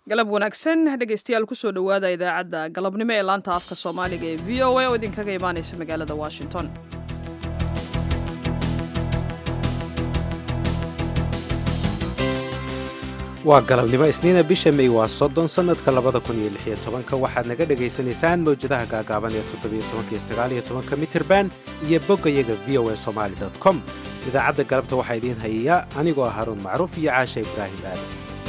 galab wanaagsan dhegaystayaal kusoo dhowaada idaacadda galabnimo ee laanta afka soomaaliga ee v o a oo idinkaga imaanaysa magaalada washington waa galabnimo isniina bisha may waa soddon sannadka labada kun iyo lix iyo tobanka waxaad naga dhegaysanaysaan mawjadaha gaagaaban ee toddobiyo tobanka iyo sagaaliyo tobanka mitirban iyo boggayaga v o a somaali dot com idaacadda galabta waxaa idiin hayaya anigoo ah haruun macruuf iyo caasha ibraahim aadan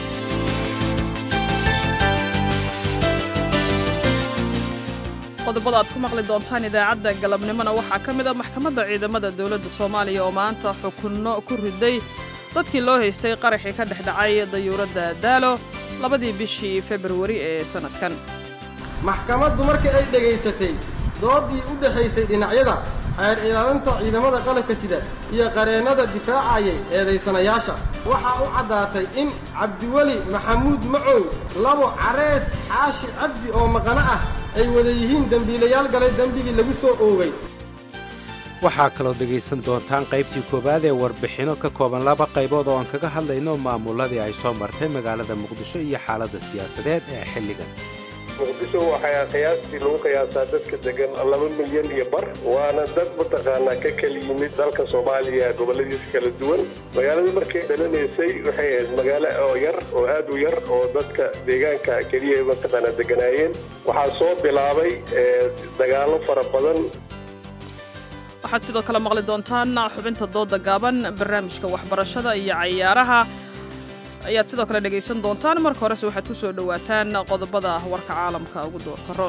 qodobada aad ku maqli doontaan idaacadda galabnimona waxaa ka mid a maxkamadda ciidamada dowladda soomaaliya oo maanta xukunno ku riday dadkii loo haystay qaraxii ka dhex dhacay dayuuradda daalo labadii bishii februari ee sannadkan maxkamaddu markii ay dhegaysatay dooddii u dhexaysay dhinacyada xeer ilaalinta ciidamada qalabka sida iyo qareennada difaacayay eedaysanayaasha waxaa u caddaatay in cabdiweli maxamuud macow labo carees xaashi cabdi oo maqano ah ay wada yihiin dembiilayaal galay dembigii lagu soo oogay waxaa kaloo dhegaysan doontaan qaybtii koowaad ee warbixinno ka kooban laba qaybood oo aan kaga hadlayno maamuladii ay soo martay magaalada muqdisho iyo xaaladda siyaasadeed ee xilligan muqdisho waxaa qiyaastii lagu qiyaasaa dadka degan laba milyan iyo bar waana dad mataqaanaa ka kala yimid dalka soomaaliya gobolladiisa kala duwan magaalada markay dhalanaysay waxay ahayd magaalo oo yar oo aad u yar oo dadka deegaanka keliya mataqaanaa deganaayeen waxaa soo bilaabay dagaallo fara badan waxaad sidoo kale maqli doontaan xubinta dooda gaaban barnaamijka waxbarashada iyo cayaaraha ayaad sidoo kale dhegaysan doontaan marka horese waxaad ku soo dhowaataan qodobada warka caalamka ugu doorka roon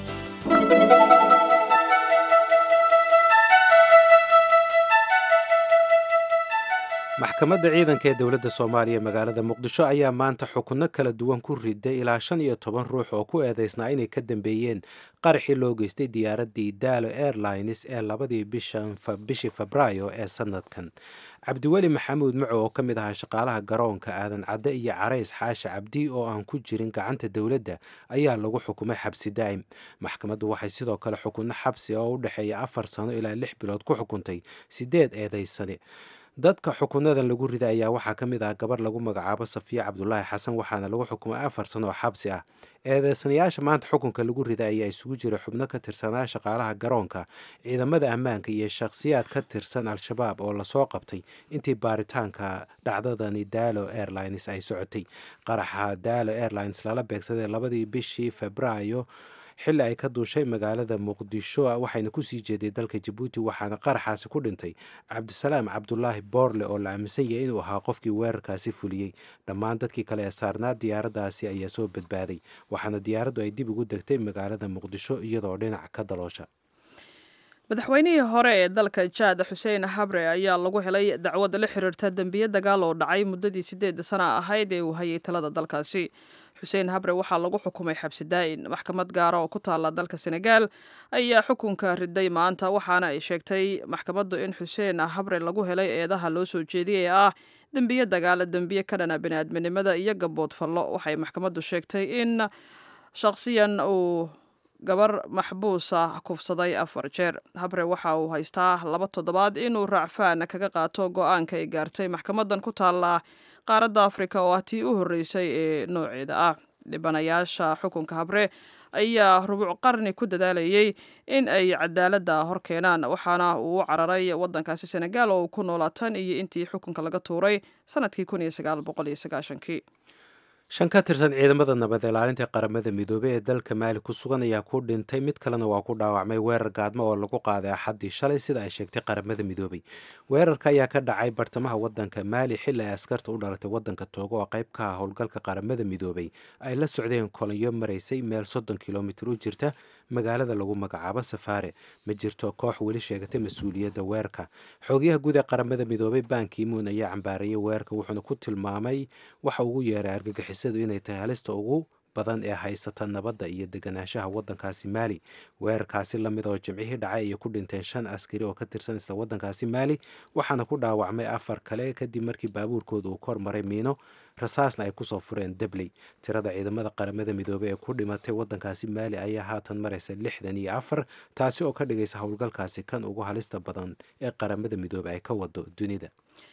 maxkamadda ciidanka ee dowladda soomaaliya magaalada muqdisho ayaa maanta xukunno kala duwan ku riday ilaa shan iyo toban ruux oo ku eedaysnaa inay ka dambeeyeen qaraxii loo geystay diyaaraddii daalo airlines ee labadii bishii febraayo ee sannadkan cabdiweli maxamuud macow oo ka mid ahaa shaqaalaha garoonka aadan cadde iyo carays xaashi cabdi oo aan ku jirin gacanta dowladda ayaa lagu xukumay xabsi daa'im maxkamaddu waxay sidoo kale xukunno xabsi oo u dhexeeya afar sano ilaa lix bilood ku xukuntay siddeed eedaysane dadka xukunadan lagu rida ayaa waxaa ka mid ah gabar lagu magacaabo safiya cabdulaahi xasan waxaana lagu xukumay afar sano oo xabsi ah eedeysanayaasha maanta xukunka lagu rida ayaa isugu jira xubno ka tirsanaa shaqaalaha garoonka ciidamada ammaanka iyo shakhsiyaad ka tirsan al-shabaab oo lasoo qabtay intii baaritaanka dhacdadani daalo airlines ay socotay qaraxa daalo airlines lala beegsaday labadii bishii febraayo xilli ay ka duushay magaalada muqdisho waxayna kusii jeeday dalka jabuuti waxaana qaraxaasi ku dhintay cabdisalaam cabdulaahi boorle oo la aaminsan yahay inuu ahaa qofkii weerarkaasi fuliyey dhammaan dadkii kale ee saarnaa diyaaraddaasi ayaa soo badbaaday waxaana diyaaraddu ay dib ugu degtay magaalada muqdisho iyadoo dhinac ka daloosha madaxweynihii hore ee dalka jaad xuseen habre ayaa lagu helay dacwad la xiriirta dembiye dagaal oo dhacay muddadii siddeed sana ahayd ee uu hayay talada dalkaasi xuseen habre waxaa lagu xukumay xabsi daa'in maxkamad gaara oo ku taalla dalka senegaal ayaa xukunka riday maanta waxaana ay sheegtay maxkamaddu in xuseen habre lagu helay eedaha loo soo jeediyay ee ah dembiye dagaal dembiye ka dhana biniaadminimada iyo gabood fallo waxay maxkamaddu sheegtay in shakhsiyan uu gabar maxbuusa kufsaday afar jeer habre waxa uu haystaa laba toddobaad inuu raacfaan kaga qaato go-aanka ay gaartay maxkamadan ku taalla qaaradda afrika oo ah tii u horreysay ee nooceeda ah dhibanayaasha xukunka habre ayaa rubuc qarni ku dadaalayay in ay cadaaladda hor keenaan waxaana uu u cararay waddankaasi senegaal oo uu ku noolaa tan iyo intii xukunka laga tuuray sannadkii kun iyo sagaal boqol iyo sagaashankii shan ka tirsan ciidamada nabad ilaalinta qaramada midoobey ee dalka maali ku sugan ayaa ku dhintay mid kalena waa ku dhaawacmay weerar gaadmo oo lagu qaaday axaddii shalay sida ay sheegtay qaramada midoobey weerarka ayaa ka dhacay bartamaha waddanka maali xilli ay askarta u dhalatay waddanka toogo oo qayb ka ah howlgalka qaramada midoobey ay la socdeen kolonyo maraysay meel soddon kilomitir u jirta magaalada lagu magacaabo safaare ma jirto koox weli sheegatay mas-uuliyadda weerarka xoogyaha guud ee qaramada midoobay bankimuun ayaa cambaarayay weerarka wuxuuna ku tilmaamay waxa ugu yeeray argagixisadu inay tahay halista ugu badan ee haysata nabadda iyo deganaanshaha waddankaasi maali weerarkaasi lamid oo jimcihii dhacay ayay ku dhinteen shan askari oo ka tirsan isla waddankaasi maali waxaana ku dhaawacmay afar kale kadib markii baabuurkooda uu kor maray miino rasaasna ay kusoo fureen debley tirada ciidamada qaramada midoobey ee ku dhimatay waddankaasi maali ayaa haatan maraysa lixdan iyo afar taasi oo ka dhigaysa howlgalkaasi kan ugu halista badan ee qaramada midoobey ay ka wado dunida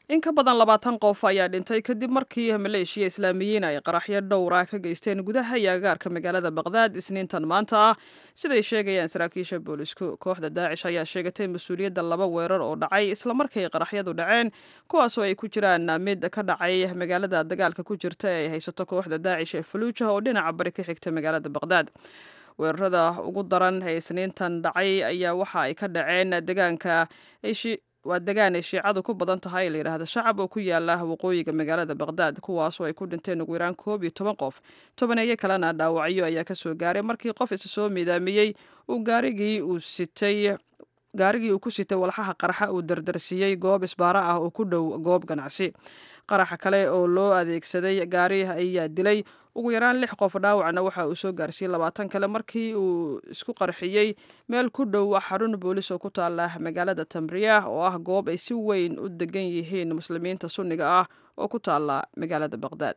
in ka badan labaatan qof ayaa dhintay kadib markii maleeshiya islaamiyiin ay qaraxyo dhowra ka geysteen gudaha iyo agaarka magaalada baqdaad isniintan maanta ah siday sheegayaan saraakiisha boolisku kooxda daacish ayaa sheegatay mas-uuliyadda laba weerar oo dhacay islamarkay qaraxyadu dhaceen kuwaasoo ay ku jiraan mid ka dhacay magaalada dagaalka ku jirta ee ay haysato kooxda daacish ee faluuja oo dhinaca bari ka xigta magaalada baqdaad weerarada ugu daran ee isniintan dhacay ayaa waxa ay ka dhaceen degaanka waa degaan ay shiicadu ku badan tahay la yidhaahda shacab oo ku yaala waqooyiga magaalada baqdaad kuwaasoo ay ku dhinteen ugu yaraan koob iyo toban qof tobaneeyo kalena dhaawacyo ayaa kasoo gaaray markii qof isa soo miidaamiyey uu gaarigii uu sitay gaarigii uu ku sitay walxaha qarxa uu dardarsiiyey goob isbaaro ah oo ku dhow goob ganacsi qaraxa kale oo loo adeegsaday gaari ayaa dilay ugu yaraan lix qof dhaawacna waxa uu soo gaarsiiyey labaatan kale markii uu isku qarxiyey meel ku dhow xarun boolis oo ku taala magaalada tamriya oo ah goob ay si weyn u degan yihiin muslimiinta sunniga ah oo ku taala magaalada baqdaad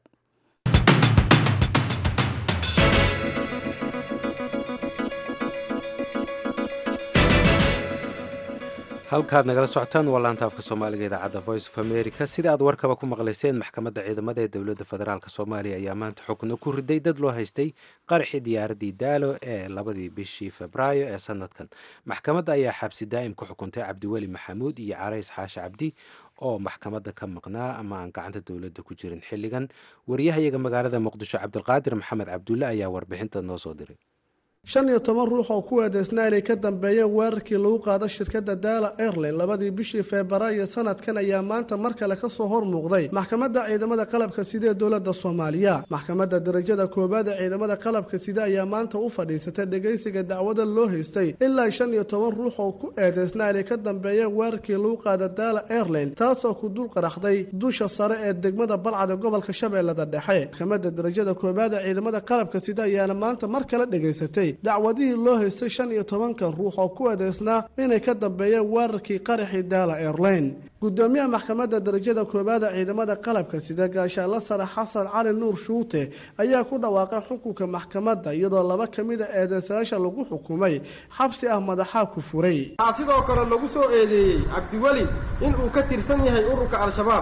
halkaad nagala socotaan waa laanta afka soomaaliga idaacadda voice of america sida aad warkaba ku maqlayseen maxkamadda ciidamada ee dowladda federaalk soomaaliya ayaa maanta xukno ku riday dad loo haystay qaraxii diyaaraddii daalo ee labadii bishii febraayo ee sanadkan maxkamadda ayaa xabsi daa'im ku xukuntay cabdiweli maxamuud iyo carays xaashi cabdi oo maxkamadda ka maqnaa ama aan gacanta dowladda ku jirin xilligan wariyahayaga magaalada muqdisho cabdulqaadir maxamed cabdulle ayaa warbixinta noo soo diray shan iyo toban ruux oo ku eedeysnaa inay ka dambeeyeen weerarkii lagu qaado shirkadda daala airline labadii bishii febraayo sanadkan ayaa maanta mar kale kasoo hor muuqday maxkamadda ciidamada qalabka sida ee dowladda soomaaliya maxkamadda darajada koowaad ee ciidamada qalabka sida ayaa maanta u fadhiisatay dhegaysiga dacwada loo haystay ilaa shan iyo toban ruux oo ku eedeysnaa inay ka dambeeyeen weerarkii lagu qaado daala airline taasoo ku dul qaraxday dusha sare ee degmada balcad ee gobolka shabeellada dhexe maxkamadda darajada koowaad ee ciidamada qalabka sida ayaana maanta mar kale dhegaysatay dacwadihii loo haystay shan iyo tobanka ruux oo ku eedeysnaa inay ka dambeeyeen weerarkii qaraxii daala airline gudoomiyaha maxkamadda darajada koowaad ee ciidamada qalabka sida gaashaalla sare xasan cali nuur shuute ayaa ku dhawaaqay xukunka maxkamadda iyadoo laba ka mid a eedeysayaasha lagu xukumay xabsi ah madaxaa ku furay waxaa sidoo kale lagu soo eedeeyey cabdiweli inuu ka tirsan yahay ururka al-shabaab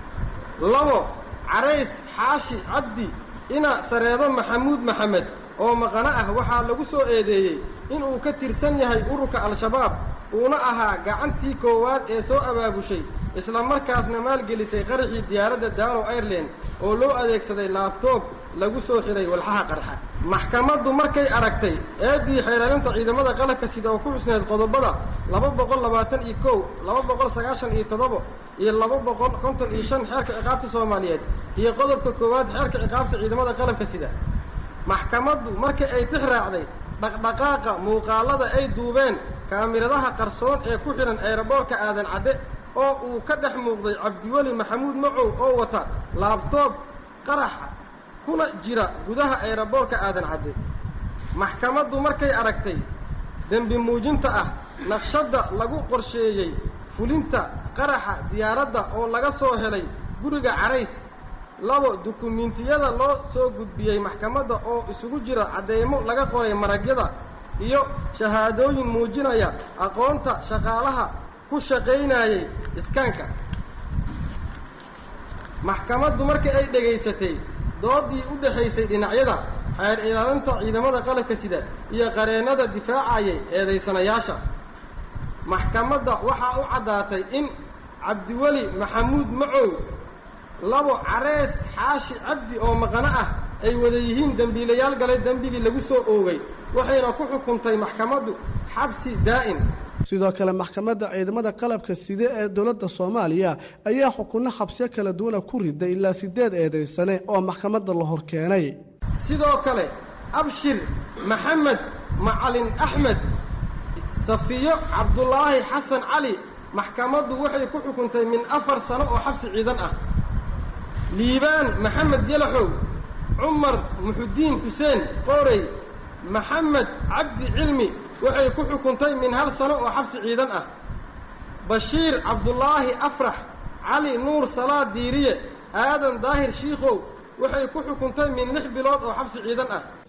labo carays xaashi cabdi ina sareedo maxamuud maxamed oo maqano ah waxaa lagu soo eedeeyey inuu ka tirsan yahay ururka al-shabaab uuna ahaa gacantii koowaad ee soo abaabushay isla markaasna maalgelisay qaraxii diyaaradda daalo airline oo loo adeegsaday laabtoob lagu soo xidhay walxaha qarxa maxkamaddu markay aragtay eeddii xeelaalinta ciidamada qalabka sida oo ku xusneed qodobada laba boqol labaatan iyo kow laba boqol sagaashan iyo toddoba iyo laba boqol konton iyo shan xeerka ciqaabta soomaaliyeed iyo qodobka koowaad xeerka ciqaabta ciidamada qalabka sida maxkamaddu markii ay tix raacday dhaqdhaqaaqa muuqaallada ay duubeen kaamiradaha qarsoon ee ku xidhan eeraboorka aadan cadde oo uu ka dhex muuqday cabdiweli maxamuud macow oo wata laabtoob qaraxa kuna jira gudaha eeraboorka aadan cadde maxkamaddu markay aragtay dembi muujinta ah naqshadda lagu qorsheeyey fulinta qaraxa diyaaradda oo laga soo helay guriga carays labo dukumiintiyada loo soo gudbiyey maxkamadda oo isugu jira cadeymo laga qoray maragyada iyo shahaadooyin muujinaya aqoonta shaqaalaha ku shaqaynayay iskaanka maxkamaddu markii ay dhegaysatay doodii u dhexaysay dhinacyada xeer ilaalinta ciidamada qalabka sida iyo qareennada difaacayay eedaysanayaasha maxkamadda waxaa u caddaatay in cabdiweli maxamuud macow labo carees xaashi cabdi oo maqano ah ay wada yihiin dembiilayaal galay dembigii lagu soo oogay waxayna ku xukuntay maxkamaddu xabsi daa'im sidoo kale maxkamadda ciidamada qalabka side ee dowladda soomaaliya ayaa xukunno xabsiyo kala duwana ku riday ilaa sideed eedaysane oo maxkamadda la hor keenay sidoo kale abshir maxamed macalin axmed safiyo cabdulaahi xasan cali maxkamaddu waxay ku xukuntay min afar sano oo xabsi ciidan ah liibaan maxamed yalaxow cumar muxudiin xuseen qoorey maxamed cabdi cilmi waxay ku xukuntay min hal sano oo xabsi ciidan ah bashiir cabdulaahi afrax cali nuur salaad diiriye aadan daahir shiikhow waxay ku xukuntay min lix bilood oo xabsi ciidan ah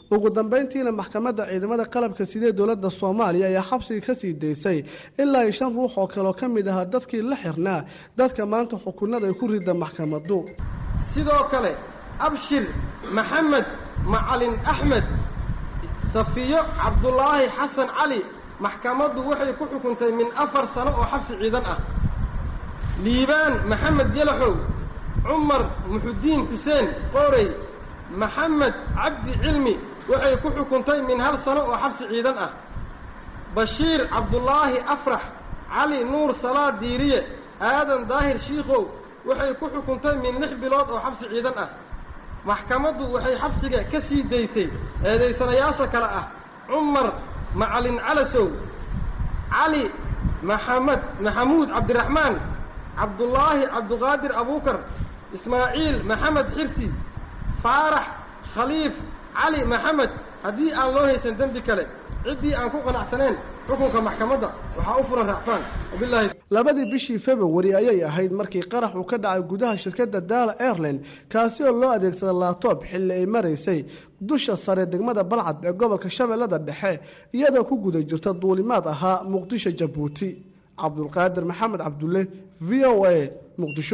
ugu dambeyntiina maxkamadda ciidamada qalabka sidee dowladda soomaaliya ayaa xabsiga kasii daysay ilaa iyo shan ruux oo kaleo ka mid ahaa dadkii la xirnaa dadka maanta xukunada ay ku rida maxkamadu sidoo kale abshir maxamed macalin axmed safiyo cabdulaahi xasan cali maxkamaddu waxay ku xukuntay min afar sano oo xabsi ciidan ah liibaan maxamed yalaxow cumar muxudiin xuseen qoorey maxamed cabdi cilmi waxay ku xukuntay min hal sano oo xabsi ciidan ah bashiir cabdulaahi afrax cali nuur salaad diiriye aadan daahir shiikhow waxay ku xukuntay min lix bilood oo xabsi ciidan ah maxkamaddu waxay xabsiga ka sii daysay eedaysanayaasha kale ah cumar macalin calasow cali maxamed maxamuud cabdiraxmaan cabdulaahi cabduqaadir abuukar ismaaciil maxamed xirsi faarax khaliif cali maxamed haddii aan loo haysan dembi kale ciddii aan ku qanacsaneen xukunka maxkamadda waxaa u furan racfaan wabilaahi labadii bishii februari ayay ahayd markii qarax uu ka dhacay gudaha shirkadda daala airline kaasi oo loo adeegsada laatob xilli ay maraysay dusha sare degmada balcad ee gobolka shabeellada dhexe iyadoo ku guda jirta duulimaad ahaa muqdisho jabuuti cabdulqaadir maxamed cabdulle v o a muqdisho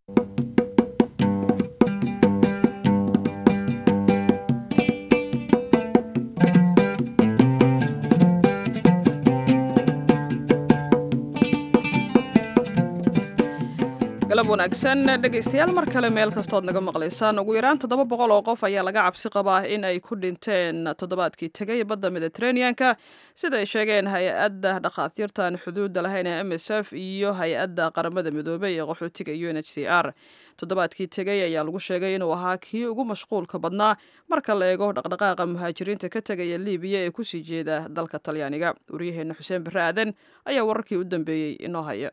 galab wanaagsan dhegaystayaal mar kale meel kastood naga maqlaysaan ugu yaraan toddoba boqol oo qof ayaa laga cabsi qabaa in ay ku dhinteen toddobaadkii tegay badda mediteraneanka sida ay sheegeen hay-adda dhakhaatiirtan xuduudda lahayn ee m s f iyo hay-adda qaramada midoobey ee qaxootiga u n h c r toddobaadkii tegay ayaa lagu sheegay inuu ahaa kii ugu mashquulka badnaa marka la eego dhaqdhaqaaqa muhaajiriinta ka tegaya libiya ee kusii jeeda dalka talyaaniga waryaheena xuseen barre aadan ayaa wararkii u dambeeyey inoo haya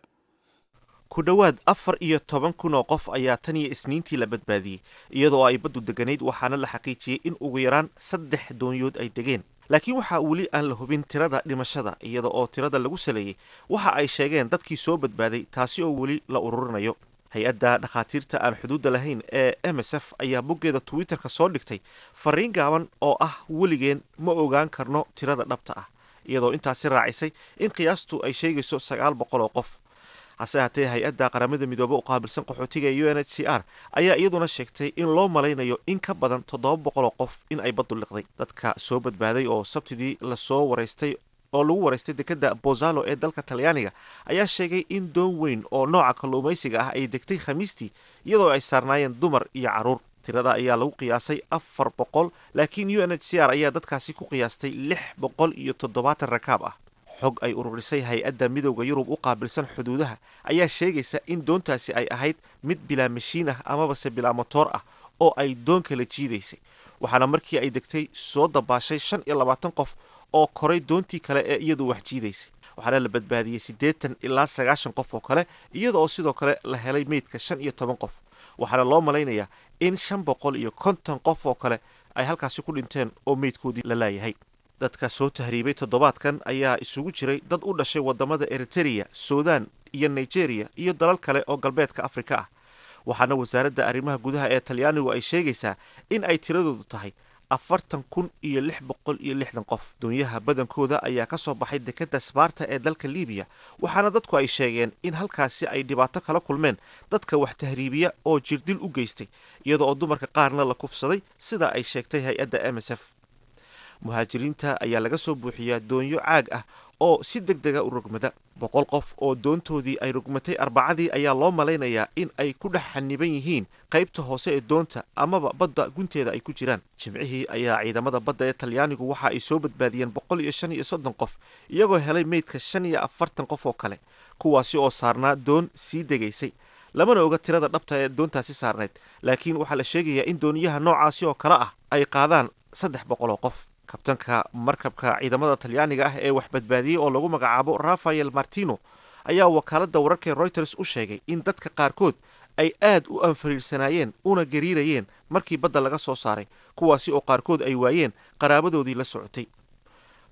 ku dhowaad afar iyo toban kun oo qof ayaa tan iyo isniintii la badbaadiyey iyadoo ay baddu deganayd waxaana la xaqiijiyey in ugu yaraan saddex doonyood ay degeen laakiin waxaa weli aan la hubin tirada dhimashada iyada oo tirada lagu saleeyey waxa ay sheegeen dadkii soo badbaaday taasi oo weli la ururinayo hay-adda dhakhaatiirta aan xuduudda lahayn ee m s f ayaa boggeeda twitterka soo dhigtay fariin gaaban oo ah weligeen ma ogaan karno tirada dhabta ah iyadoo intaasi raacisay in qiyaastu ay sheegayso sagaal boqol oo qof hase haatee hay-adda qaramada midoobe u qaabilsan qaxootiga u n h c r ayaa iyaduna sheegtay in loo malaynayo in ka badan toddoba boqol oo qof in ay baddu liqday dadka soo badbaaday oo sabtidii lasoo waraystay oo lagu waraystay dekadda bozalo ee dalka talyaaniga ayaa sheegay in doon weyn oo nooca kalluumaysiga ah ay degtay khamiistii iyadoo ay saarnaayeen dumar iyo carruur tirada ayaa lagu qiyaasay afar boqol laakiin u n h c r ayaa dadkaasi ku qiyaastay lix boqol iyo toddobaatan rakaab ah xog ay ururisay hay-adda midowda yurub u qaabilsan xuduudaha ayaa sheegaysa in doontaasi ay ahayd mid bilaa mashiin ah amabase bilaa motoor ah oo ay doon kala jiidaysay waxaana markii ay degtay soo dabaashay shan iyo labaatan qof oo koray doontii kale ee iyadu wax jiidaysay waxaana la badbaadiyey siddeetan ilaa sagaashan qof oo kale iyada oo sidoo kale la helay meydka shan iyo toban qof waxaana loo malaynayaa in shan boqol iyo konton qof oo kale ay halkaasi ku dhinteen oo meydkoodii la laayahay dadka soo tahriibay toddobaadkan ayaa isugu jiray dad u dhashay wadamada eritereya sudan iyo nigeria iyo dalal kale oo galbeedka afrika ah waxaana wasaaradda arrimaha gudaha ee talyaanigu ay sheegaysaa in ay tiradoodu tahay afartan kun iyo lix boqol iyo lixdan qof doonyaha badankooda ayaa ka soo baxay dekadda sbaarta ee dalka libiya waxaana dadku ay sheegeen in halkaasi ay dhibaato kala kulmeen dadka wax tahriibiya oo jirdil u geystay iyada oo dumarka qaarna la kufsaday sida ay sheegtay hay-adda m s f muhaajiriinta ayaa laga soo buuxiyaa doonyo caag ah oo si deg dega u rogmada boqol qof oo doontoodii ay rogmatay arbacadii ayaa loo malaynayaa in ay ku dhex xaniban yihiin qaybta hoose ee doonta amaba badda gunteeda ay ku jiraan jimcihii ayaa ciidamada badda ee talyaanigu waxa ay soo badbaadiyeen boqol iyo shan iyo soddon qof iyagoo helay meydka shan iyo afartan qof oo kale kuwaasi oo saarnaa doon sii degaysay lamana oga tirada dhabta ee doontaasi saarnayd laakiin waxaa la sheegayaa in dooniyaha noocaasi oo kale ah ay qaadaan saddex boqol oo qof kabtanka markabka ciidamada talyaaniga ah ee wax badbaadiyey oo lagu magacaabo rafael martino ayaa wakaaladda wararkae reuters u sheegay in dadka qaarkood ay aad u anfariirsanaayeen una gariirayeen markii badda laga soo saaray kuwaasi oo qaarkood ay waayeen qaraabadoodii la socotay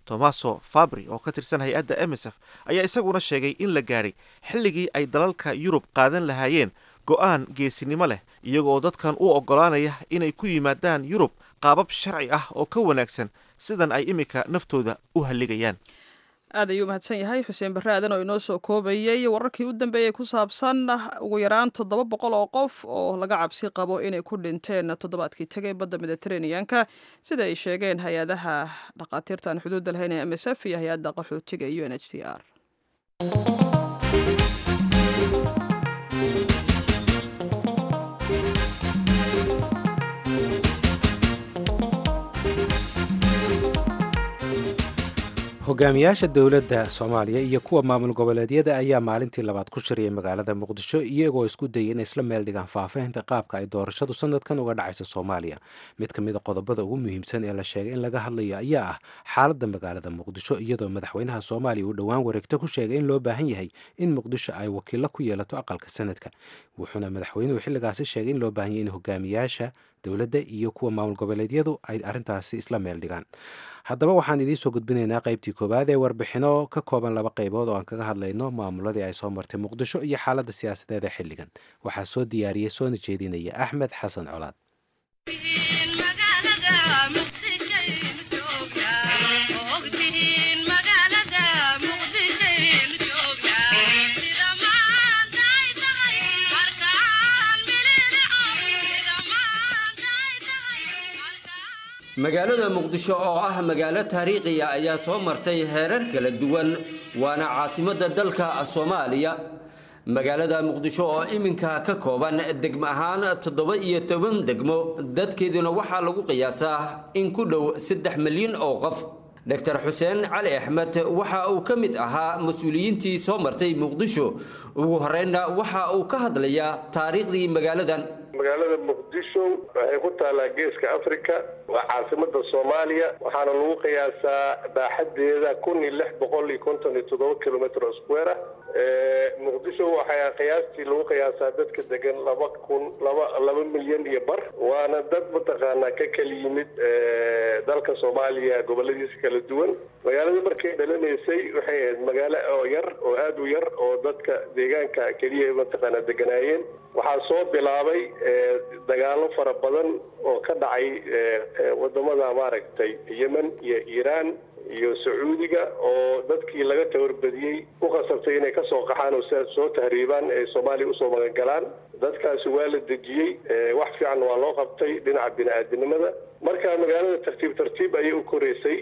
tomaso fabri oo ka tirsan hay-adda emsf ayaa isaguna sheegay in la gaadhay xilligii ay dalalka yurub qaadan lahaayeen go-aan geesinimo leh iyagoo dadkan u oggolaanaya inay ku yimaadaan yurub qaabab sharci ah oo ka wanaagsan sidan ay iminka naftooda u halligayaan aad ayuu mahadsan yahay xuseen barre aadan oo inoo soo koobayey wararkii u dambeeyey ku saabsan ugu yaraan toddoba boqol oo qof oo laga cabsi qabo inay ku dhinteen toddobaadkii tegay badda mediteraneanka sida ay sheegeen hay-adaha dhakhaatiirta aan xuduudda lahayn ee m s f iyo hay-adda qaxootiga u n h c r hogaamiyaasha dowladda soomaaliya iyo kuwa maamul goboleedyada ayaa maalintii labaad ku shiriyay magaalada muqdisho iyagoo isku dayay inay isla meel dhigaan faahfaahinta qaabka ay doorashadu sanadkan uga dhacayso soomaaliya mid ka mid a qodobada ugu muhiimsan ee la sheegay in laga hadlayo ayaa ah xaaladda magaalada muqdisho iyadoo madaxweynaha soomaaliya uu dhowaan wareegto ku sheegay in loo baahan yahay in muqdisho ay wakiilo ku yeelato aqalka sanadka wuxuuna madaxweynuhu xilligaasi sheegay in loo baahan yahay in hogaamiyaasha dowladda iyo kuwa maamul goboleedyadu ay arrintaasi isla meel dhigaan haddaba waxaan idiin soo gudbinaynaa qaybtii koowaad ee warbixino ka kooban laba qaybood oo aan kaga hadlayno maamuladii ay soo martay muqdisho iyo xaaladda siyaasadeed ee xilligan waxaa soo diyaariyey soona jeedinaya axmed xasan colaad magaalada muqdisho oo ah magaalo taariikhiya ayaa soo martay heerar kala duwan waana caasimadda dalka soomaaliya magaalada muqdisho oo iminka ka kooban degmo ahaan toddoba iyo toban degmo dadkeeduna waxaa lagu qiyaasaa in ku dhow saddex milyan oo qof doctor xuseen cali axmed waxa uu ka mid ahaa mas-uuliyiintii soo martay muqdisho ugu horreynna waxa uu ka hadlayaa taariikhdii magaaladan magaalada muqdisho waxay ku taallaa geeska africa waa caasimada soomaaliya waxaana lagu qiyaasaa baaxadeeda kun iyo lix boqol iyo konton iyo toddoba kilometr square ah muqdisho waxaa qiyaastii lagu qiyaasaa dadka degan laba kun laba laba milyan iyo bar waana dad mataqaanaa ka kala yimid dalka soomaaliya goboladiisa kala duwan magaalada markay dhalanaysay waxay ahayd magaalo oo yar oo aada u yar oo dadka deegaanka keliya mataqaanaa deganaayeen waxaa soo bilaabay dagaalo fara badan oo ka dhacay wadamada maaragtay yemen iyo iiraan iyo sacuudiga oo dadkii laga tabarbadiyey u qasabtay inay kasoo qaxaan oo sidaas soo tahriibaan ee soomaaliya usoo magangalaan dadkaasi waa la dejiyey wax fiican waa loo qabtay dhinaca bini-aadinimada marka magaalada tartiib tartiib ayay u koreysay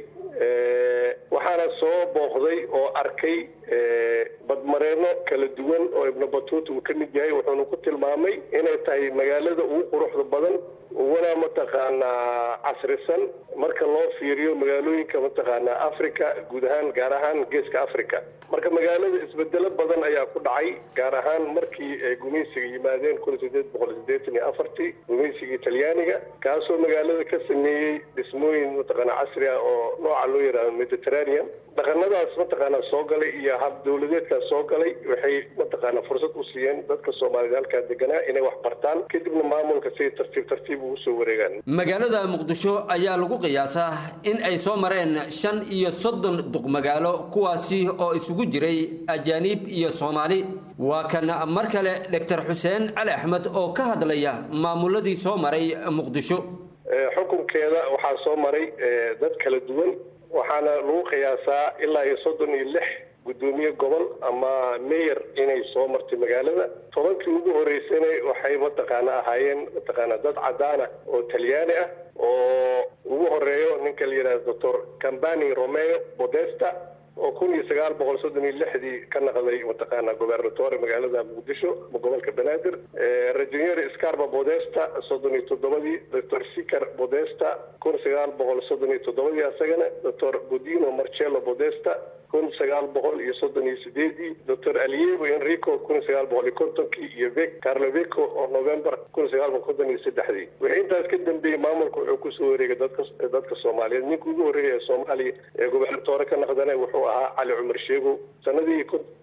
waxaana soo booqday oo arkay badmareeno kala duwan oo ibnu batuuta uu ka mid yahay wuxuuna ku tilmaamay inay tahay magaalada ugu quruxda badan uguna mataqaanaa casrisan marka loo fiiriyo magaalooyinka mataqaanaa africa guud ahaan gaar ahaan geeska africa marka magaalada isbedelo badan ayaa ku dhacay gaar ahaan markii ay gumaysiga yimaadeen kun sideed boqol sideetan iyo afartii gumaysigii talyaaniga kaasoo magaalada ka sameeyey dhismooyin mataqaanaa casri ah oo nooca loo yidhaahdo mediterranean dhaqanadaas mataqaanaa soo galay iyo hab dawladeedkaas soo galay waxay mataqaanaa fursad u siiyeen dadka soomaalida halkaa deganaa inay wax bartaan kadibna maamulka siday tartiib tartiib ugu soo wareegaan magaalada muqdisho ayaa lagu qiyaasaa in ay soo mareen shan iyo soddon duqmagaalo kuwaasi oo isugu jiray ajaaniib iyo soomaali waa kan mar kale doctor xuseen cali axmed oo ka hadlaya maamuladii soo maray muqdisho xukunkeeda waxaa soo maray dad kala duwan waxaana lagu qiyaasaa ilaa iyo soddon iyo lix guddoomiye gobol ama mayor inay soo martay magaalada tobankii ugu horeysana waxay mataqaana ahaayeen mataqaana dad cadaana oo talyaani ah oo ugu horeeyo ninka la yidhahdo doctor cambani romeo bodesta oo kun iyo sagaal boqol soddon iyo lixdii ka naqday mataqaana gobernatore magaalada muqdisho gobolka banaadir rajonyeri scarba bodesta soddon iyo toddobadii doctor sicar bodesta kun sagaal boqol soddon iyo toddobadii asagana doctor godino marcello bodesta kun sagaal boqol iyo soddon iyo sideedii doctor aliego enrico kun sagaal boqol iyo kontonkii iyo vec carlo veco oo november kun sagaal boqol konton iyo saddexdii wixii intaas ka dambeeyey maamulka wuxuu kusoo wareegay dadka dadka soomaaliyeed ninka ugu horreeya ee soomaaliya ee gobernatore ka naqdana wuxuu ahaa cali cumar sheego sanadii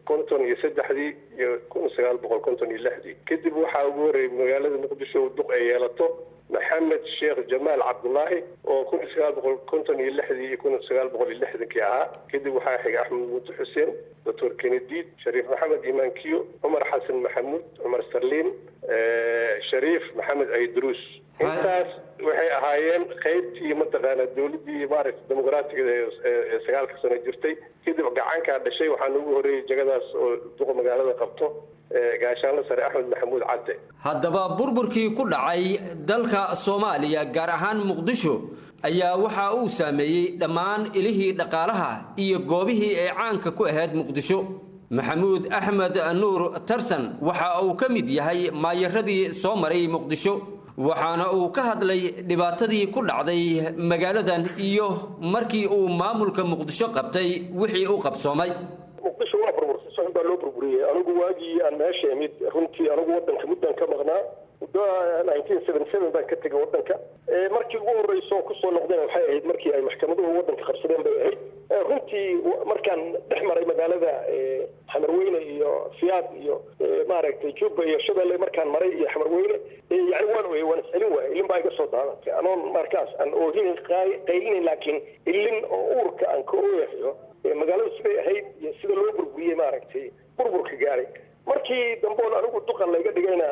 konton iyo saddexdii iyo kun sagaal boqol konton iyo lixdii kadib waxaa ugu horreeyay magaalada muqdisho duq ay yeelato maxamed sheekh jamaal cabdullaahi oo kun iyo sagaal boqol konton iyo lixdii iyo kun iyo sagaal boqol iyo lixdankii ahaa kadib waxaa xigay axmed muute xuseen doctor kenediid shariif maxamed imaankiyo cumar xasan maxamuud cumar sarliin shariif maxamed aydruus intaas waxay ahaayeen qaybtii mataqaana dowladdii maaragta dimuqraatiga ee sagaalka sano jirtay kadib gacankaa dhashay waxaana ugu horreeyey jagadaas oo duqa magaalada qabto gaashaanle sare axmed maxamuud cadde haddaba burburkii ku dhacay dalka soomaaliya gaar ahaan muqdisho ayaa waxa uu saameeyey dhammaan ilihii dhaqaalaha iyo goobihii ay caanka ku ahayd muqdisho maxamuud axmed nuur tarsan waxa uu ka mid yahay maayaradii soo maray muqdisho waxaana uu ka hadlay dhibaatadii ku dhacday magaaladan iyo markii uu maamulka muqdisho qabtay wixii u qabsoomay muqdisho waa burbursay soxon baa loo burburiyey anigu waagii aan meesha imid runtii anigu wadanka muddan ka maqnaa muddo nineteen seventy seven baan ka tegay wadanka markii ugu horreyso kusoo noqdeen waxay ahayd markii ay maxkamaduhu wadanka qabsadeen bay ahayd runtii markaan dhex maray magaalada xamarweyne iyo fiyaad iyo maaragtay juba iyo shabeelle markaan maray iyo xamarweyne yani waan oyey waan iscelin waayay ilin baa iga soo daadatay anoon markaas aan oohin qaylinayn laakiin ilin oo uurka aan ka ooyahayo magaaladu siday ahayd iyo sida loo burburiyey maaragtay burburka gaaray markii damboon anigu duqan layga dhigayna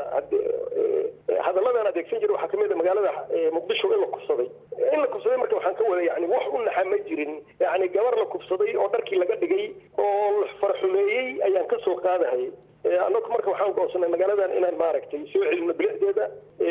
hadalladan adeegsan jiray waxaa kamid a magaalada muqdisho in la kubsaday in la kubsaday marka waxaan ka wada yani wax u naxa ma jirin yani gabar la kubsaday oo dharkii laga dhigay oo farxumeeyey ayaan ka soo qaadahayay anagu marka waxaan go'onsanay magaaladan inaan maaragtay soo celino bilicdeeda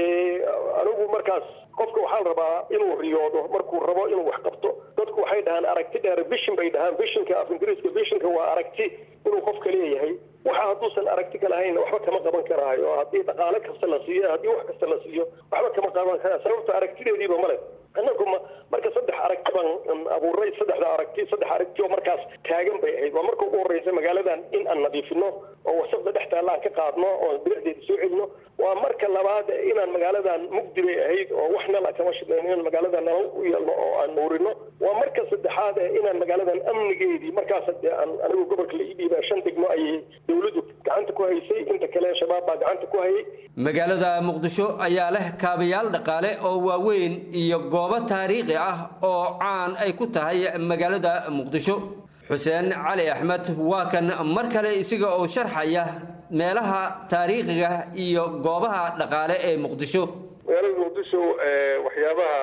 anigu markaas qofka waxaa la rabaa inuu riyoodo markuu rabo inuu wax qabto dadku waxay dhahaan aragti dheer bishin bay dhahaan bishinka af ingiriiska bishinka waa aragti inuu qofka leeyahay waxa hadduusan aragti ka lahayn waxba kama qaban karaayo haddii dhaqaale kasta la siiyo haddii wax kasta la siiyo waxba kama qaban karaa sababta aragtideediiba male annagu ma marka saddex aragti baan abuuray saddexda aragti saddex aragti oo markaas taagan bay ahayd waa marka ugu horreysa magaaladan in aan nadiifino oo wasaqda dhex taalla aan ka qaadno oo bilicdeeda soo celino waa marka labaad inaan magaaladan mugdi bay ahayd oo wax nala kama shidnayn inaan magaaladan nala u yeelno oo aan nuurino waa marka saddexaad inaan magaaladan amnigeedii markaas dee aan anigu gobolka la ii dhiibaa shan degmo ayay dowladdu gacanta ku haysay inta kale shabaab baa gacanta ku hayay magaalada muqdisho ayaa leh kaabayaal dhaqaale oo waaweyn iyo goobo taariikhi ah oo caan ay ku tahay magaalada muqdisho xuseen cali axmed waa kan mar kale isaga oo sharxaya meelaha taariikhiga iyo goobaha dhaqaale ee muqdisho magaalada muqdisho waxyaabaha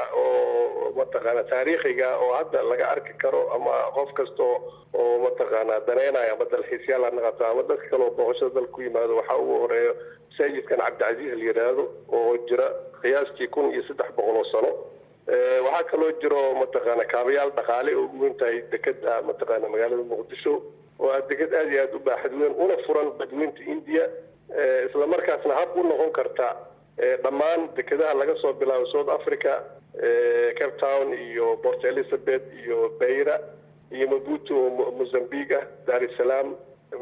oo mataqaana taariikhiga oo hadda laga arki karo ama qof kasta oo mataqaana danaynayo ama dalxiisyaal ha naqato ama dadka kale oo booqashada dalka ku yimaado waxaa ugu horeeya masaajidkan cabdicasiis la yidhaahdo oo jira qiyaastii kun iyo saddex boqol oo sano waxaa kaloo jiro mataqaana kaabayaal dhaqaale oo ugu weyn tahay dekeda mataqaana magaalada muqdisho oo ah deked aada iyo aada u baaxad weyn una furan badweynta india isla markaasna hab u noqon karta dhammaan dekedaha laga soo bilaabo south africa cape town iyo port elizabeth iyo bayra iyo mabuto oo mozambique ah dar es salaam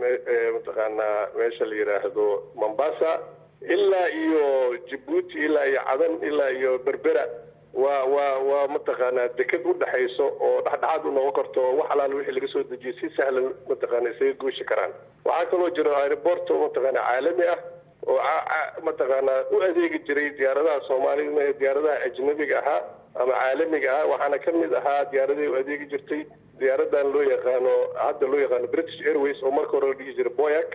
mataqaanaa meesha la yidhaahdo mombasa ilaa iyo jabuuti ilaa iyo cadan ilaa iyo berbera waa waa waa mataqaanaa deked u dhexayso oo dhexdhexaad u noqon karto oo wax alaala wixii laga soo dejiyay si sahlan mataqaana isaga gooshi karaan waxaa kaloo jiro aeroport oo mataqaana caalami ah oo mataqaanaa u adeegi jiray diyaaradaha soomaalida ee diyaaradaha ajnabiga ahaa ama caalamiga ahaa waxaana ka mid ahaa diyaaradahi u adeegi jirtay diyaaradan loo yaqaano hadda loo yaqaano british airways oo marka hore la dhihi jiray boyac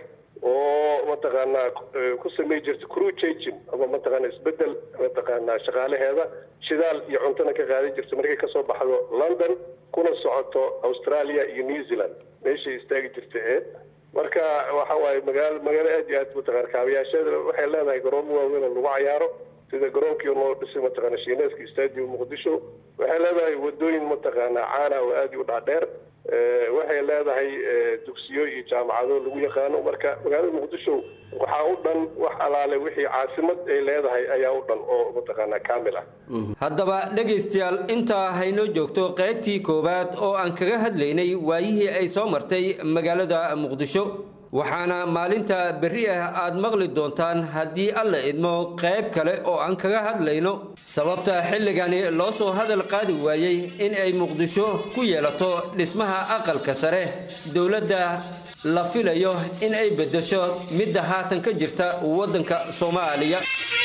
oo mataqaanaa ku samey jirta crew changing ama mataqaana isbedel mataqaanaa shaqaalaheeda shidaal iyo cuntona ka qaadan jirta markay kasoo baxdo london kuna socoto australia iyo new zealand meeshay istaagi jirta ee marka waxa waaye magaalo magaalo aad iyo aad mataqana kaabayaasheeda waxay leedahay garoomo waaweyn oo lagu cayaaro sida garoonkii loo dhisay mataqaana shiineeska stadium muqdisho waxay leedahay wadooyin mataqaana caana oo aad u dhaadheer waxay leedahay dugsiyo iyo jaamacado lagu yaqaano marka magaalada muqdisho waxaa u dhan wax alaale wixii caasimad ay leedahay ayaa u dhan oo mataqaana kaamil ah haddaba dhegaystayaal intaa haynoo joogto qaybtii koowaad oo aan kaga hadlaynay waayihii ay soo martay magaalada muqdisho waxaana maalinta berri ah aad maqli doontaan haddii alla idmo qayb kale oo aan kaga hadlayno sababta xilligani loo soo hadal qaadi waayey in ay muqdisho ku yeelato dhismaha aqalka sare dowladda la filayo in ay beddesho midda haatan ka jirta waddanka soomaaliya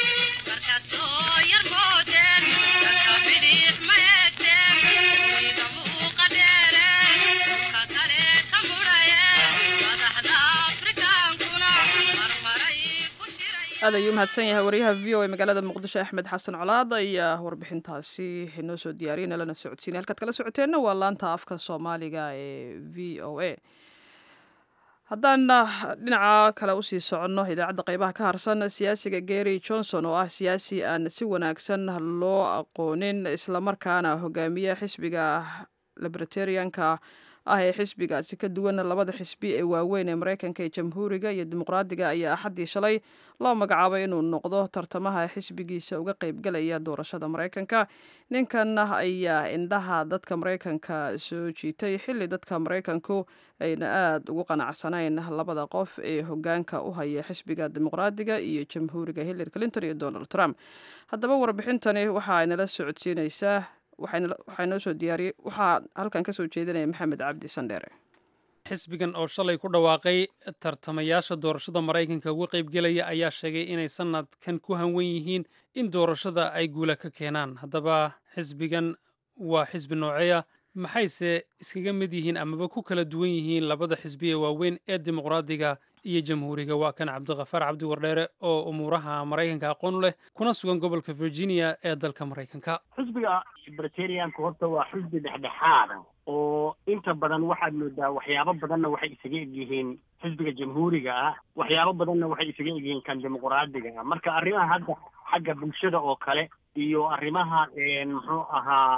aad ayuu mahadsan yahay wariyaha v o a magaalada muqdisho axmed xasan colaad ayaa warbixintaasi inoo soo diyaariyay nalana socodsiinay halkaad kala socoteenna waa laanta afka soomaaliga ee v o a haddaan dhinaca kale usii soconno idaacadda qeybaha ka harsan siyaasiga gary johnson oo ah siyaasi aan si wanaagsan loo aqoonin islamarkaana hogaamiya xisbiga libertarianka ah ee xisbigaasi ka duwan labada xisbi ee waaweyn ee mareykanka ee jamhuuriga iyo dimuqraadiga ayaa axaddii shalay loo magacaabay inuu noqdo tartamaha xisbigiisa uga qeybgalaya doorashada mareykanka ninkan ayaa indhaha dadka mareykanka soo jiitay xilli dadka mareykanku ayna aada ugu qanacsanayn labada qof ee hogaanka u haya xisbiga dimuqraadiga iyo jamhuuriga hillary clinton iyo donald trump haddaba warbixintani waxaa inala socodsiineysaa waxaa noo soo diyaariyey waxaa halkan ka soo jeedinaya maxamed cabdi sandheere xisbigan oo shalay ku dhawaaqay tartamayaasha doorashada maraykanka uga qaybgelaya ayaa sheegay inay sanadkan ku hanwen yihiin in doorashada ay guula ka keenaan haddaba xisbigan waa xisbi nooceya maxayse iskaga mid yihiin amaba ku kala duwan yihiin labada xisbi ee waaweyn ee dimuqraadiga iyo jamhuuriga waa kan cabdikhafaar cabdi wardheere oo umuuraha maraykanka aqoon u leh kuna sugan gobolka virginia ee dalka maraykanka xisbiga libertarianka horta waa xisbi dhexdhexaada oo inta badan waxaad moodaa waxyaabo badanna waxay isaga egyihiin xisbiga jamhuuriga ah waxyaabo badanna waxay isaga egyihiin kan dimuqraadiga ah marka arrimaha hadda xagga bulshada oo kale iyo arrimaha muxuu ahaa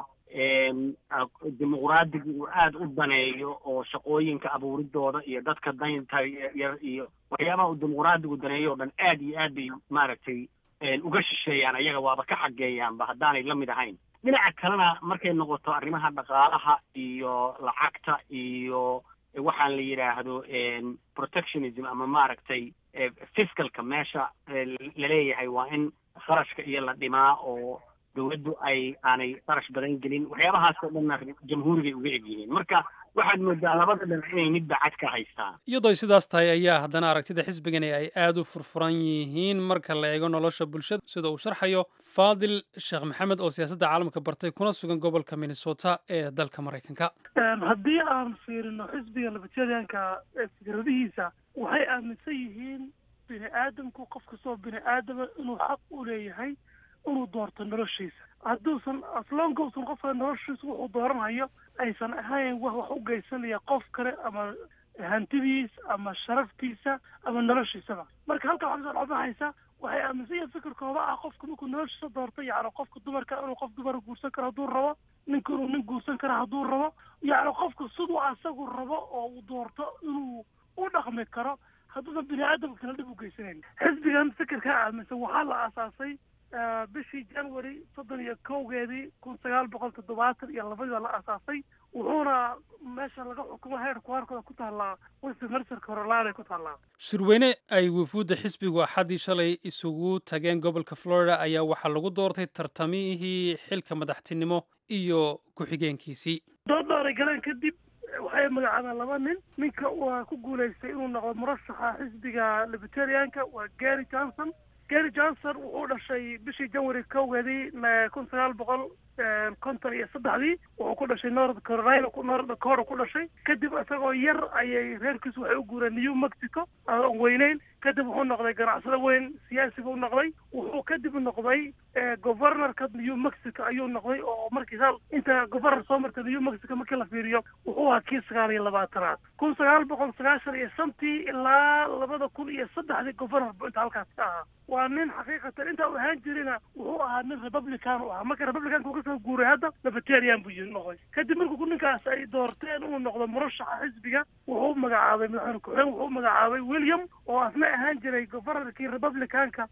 dimuqraadiga uu aada u daneeyo oo shaqooyinka abuuridooda iyo dadka daynta yar iyo waxyaabaha uu dimuqraadigu daneeyo o dhan aad iyo aad bay maaragtay uga shisheeyaan ayaga waaba ka xageeyaanba haddaanay la mid ahayn dhinaca kalena markay noqoto arrimaha dhaqaalaha iyo lacagta iyo waxaan la yidhaahdo protectionism ama maaragtay fiscalka meesha laleeyahay waa in kharashka iyo la dhimaa oo dawladdu ay aanay qarash badan gelin waxyaabahaas oo dhanna jamhuurigay uga egyihiin marka waxaad moodaa labada dhinac inay midba cad ka haystaan iyadoo ay sidaas tahay ayaa haddana aragtida xisbigani ay aada u furfuran yihiin marka la eego nolosha bulshada sida uu sharxayo faadil sheekh maxamed oo siyaasadda caalamka bartay kuna sugan gobolka minnesota ee dalka maraykanka haddii aan fiirino xisbiga libertarianka fikradihiisa waxay aaminsan yihiin bini aadamku qof kastoo bini aadama inuu xaq u leeyahay inuu doorto noloshiisa hadduusan aslonka usan qofka noloshiisa wuxuu dooranhayo aysan ahayn wax wax u geysanaya qof kale ama hantidiis ama sharaftiisa ama noloshiisaba marka halkan waxaa kasoo dhexbaxaysa waxay aaminsan yihiin fikirkooda ah qofka markuu noloshiisa doorto yacni qofka dumarka inuu qof dumar guursan karo hadduu rabo ninka inuu nin guursan karo hadduu rabo yacni qofka siduu asagu rabo oo uu doorto inuu u dhaqmi karo hadduusan bini aadamka kale dhib u geysanayn xisbigan fikirkaa aaminsan waxaa la aasaasay bishii january soddon iyo kowgeedii kun sagaal boqol toddobaatan iyo labadii baa la aasaasay wuxuuna meesha laga xukumo heerku harkooda ku taallaa westminster carolina ku taallaa shirweyne ay wufuudda xisbigu axaddii shalay isugu tageen gobolka florida ayaa waxaa lagu doortay tartamihii xilka madaxtinimo iyo ku-xigeenkiisii doodhooray galeen kadib waxay magacaabeen laba nin ninka waa ku guulaystay inuu noqdo murashaxa xisbiga libertarianka waa gary johnson gary johnson wuxuu dhashay bishii january kowgeedii kun sagaal boqol konton iyo saddexdii wuxuu ku dhashay north carolina north dakota ku dhashay kadib isagoo yar ayay reerkiisu waxay u guureen new mexico aan weyneyn kadib wuxuu noqday ganacsado weyn siyaasi buu noqday wuxuu kadib noqday governorka new mexico ayuu noqday oo markii hal inta governor soo martay new mexico markii la fiiriyo wuxuu ahaa kii sagaal iyo labaatanaad kun sagaal boqol sagaashan iyo shantii ilaa labada kun iyo saddexdii governor buu inta halkaas ka ahaa waa nin xaqiiqatan inta uu ahaan jirina wuxuu ahaa nin republican u ahaa marka republicanka uu kasoo guuray hadda libertarian buu yiri noqday kadib markuu ninkaas ay doorteen inuu noqdo murashaxa xisbiga wuxuu magacaabay madaxweyne ku-xigeen wuxuu magacaabay william oo asna ahaan jiray governorkii republicanka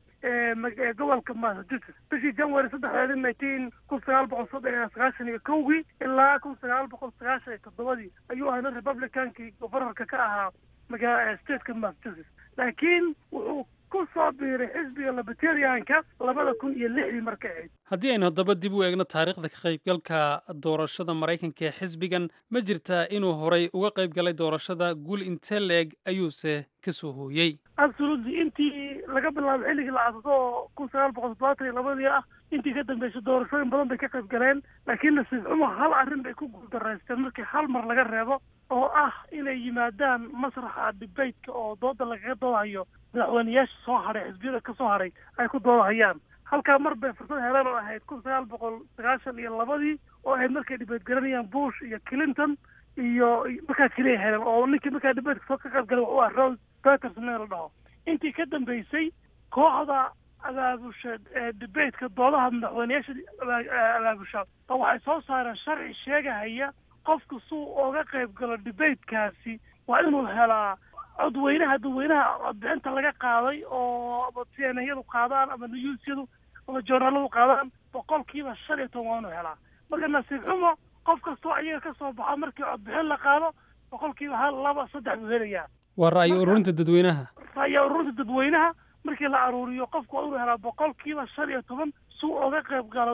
ee gobolka massachusetts bishii january saddexdeedi nineteen kun sagaal boqol soddon iyo sagaashan iyo kowgii ilaa kun sagaal boqol sagaashan iyo toddobadii ayuu ahaa nin republicankii governorka ka ahaa magaa stateka massachusetts laakiin wuxuu ku soo biiray xisbiga libertarianka labada kun iyo lixdii marka ahayd haddii aynu haddaba dib u eegno taariikhda ka qaybgalka doorashada maraykanka ee xisbigan ma jirtaa inuu horay uga qayb galay doorashada guul intee leeg ayuuse ka soo hooyey absolutely intii laga bilaabo xilligii la casado oo kun sagaal boqol toddobaatan iyo labadii ah intii ka dambeysay doorashooyin badan bay ka qayb galeen laakiin nasiib xumo hal arrin bay ku guuldareysteen markii hal mar laga reebo oo ah inay yimaadaan masraxa debateka oo dooda lagaga doodahayo madaxweyneyaasha soo hadhay xisbiyada ka soo hadhay ay ku doodahayaan halkaa mar bay fursad heleen oo ahayd kun sagaal boqol sagaashan iyo labadii oo ahayd markay dibate garanayaan bush iyo clinton iyo markaa keliya heleen oo ninkii markaa debateka soo ka qayb galay wuxuu ah rose peterson in la dhaho intii ka dambeysay kooxda abaabusha debateka doodaha madaxweyneyaasha abaabusha oo waxay soo saareen sharci sheegahaya qofku suu oga qayb galo debatekaasi waa inuu helaa codweynaha dadweynaha codbixinta laga qaaday oo ama cnayadu qaadaan ama newsyadu ama journaaladu qaadaan boqolkiiba shan iyo toban waa inuu helaa marka nasiib xumo qof kastoo iyaga ka soo baxo markii codbixin la qaado boqolkiiba hal laba saddex buu helayaa waa ra'yi ururinta dadweynaha ra'yi ururinta dadweynaha markii la aruuriyo qofku waa inuu helaa boqolkiiba shan iyo toban suu oga qayb galo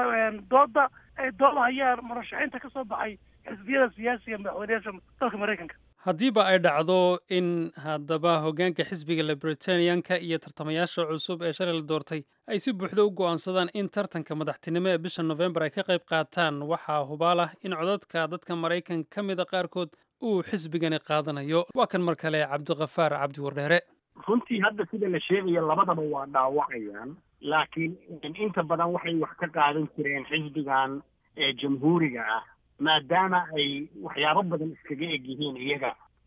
dooda ay doodahayaan murashaxiinta ka soo baxay xisbiyada siyaasiga madaxweyneyaasha dalka maraykanka haddiiba ay dhacdo in haddaba hoggaanka xisbiga libertanianka iyo tartamayaasha cusub ee shalay la doortay ay si buuxda u go'aansadaan in tartanka madaxtinimo ee bisha nofembar ay ka qayb qaataan waxaa hubaal ah in codadka dadka maraykan ka mida qaarkood uu xisbigani qaadanayo waa kan mar kale cabdikafaar cabdi wardheere runtii hadda sida la sheegayo labadaba waa dhaawacayaan laakiin inta badan waxay wax ka qaadan jireen xisbigan ee jamhuuriga ah maadaama ay waxyaabo badan iskaga eg yihiin iyaga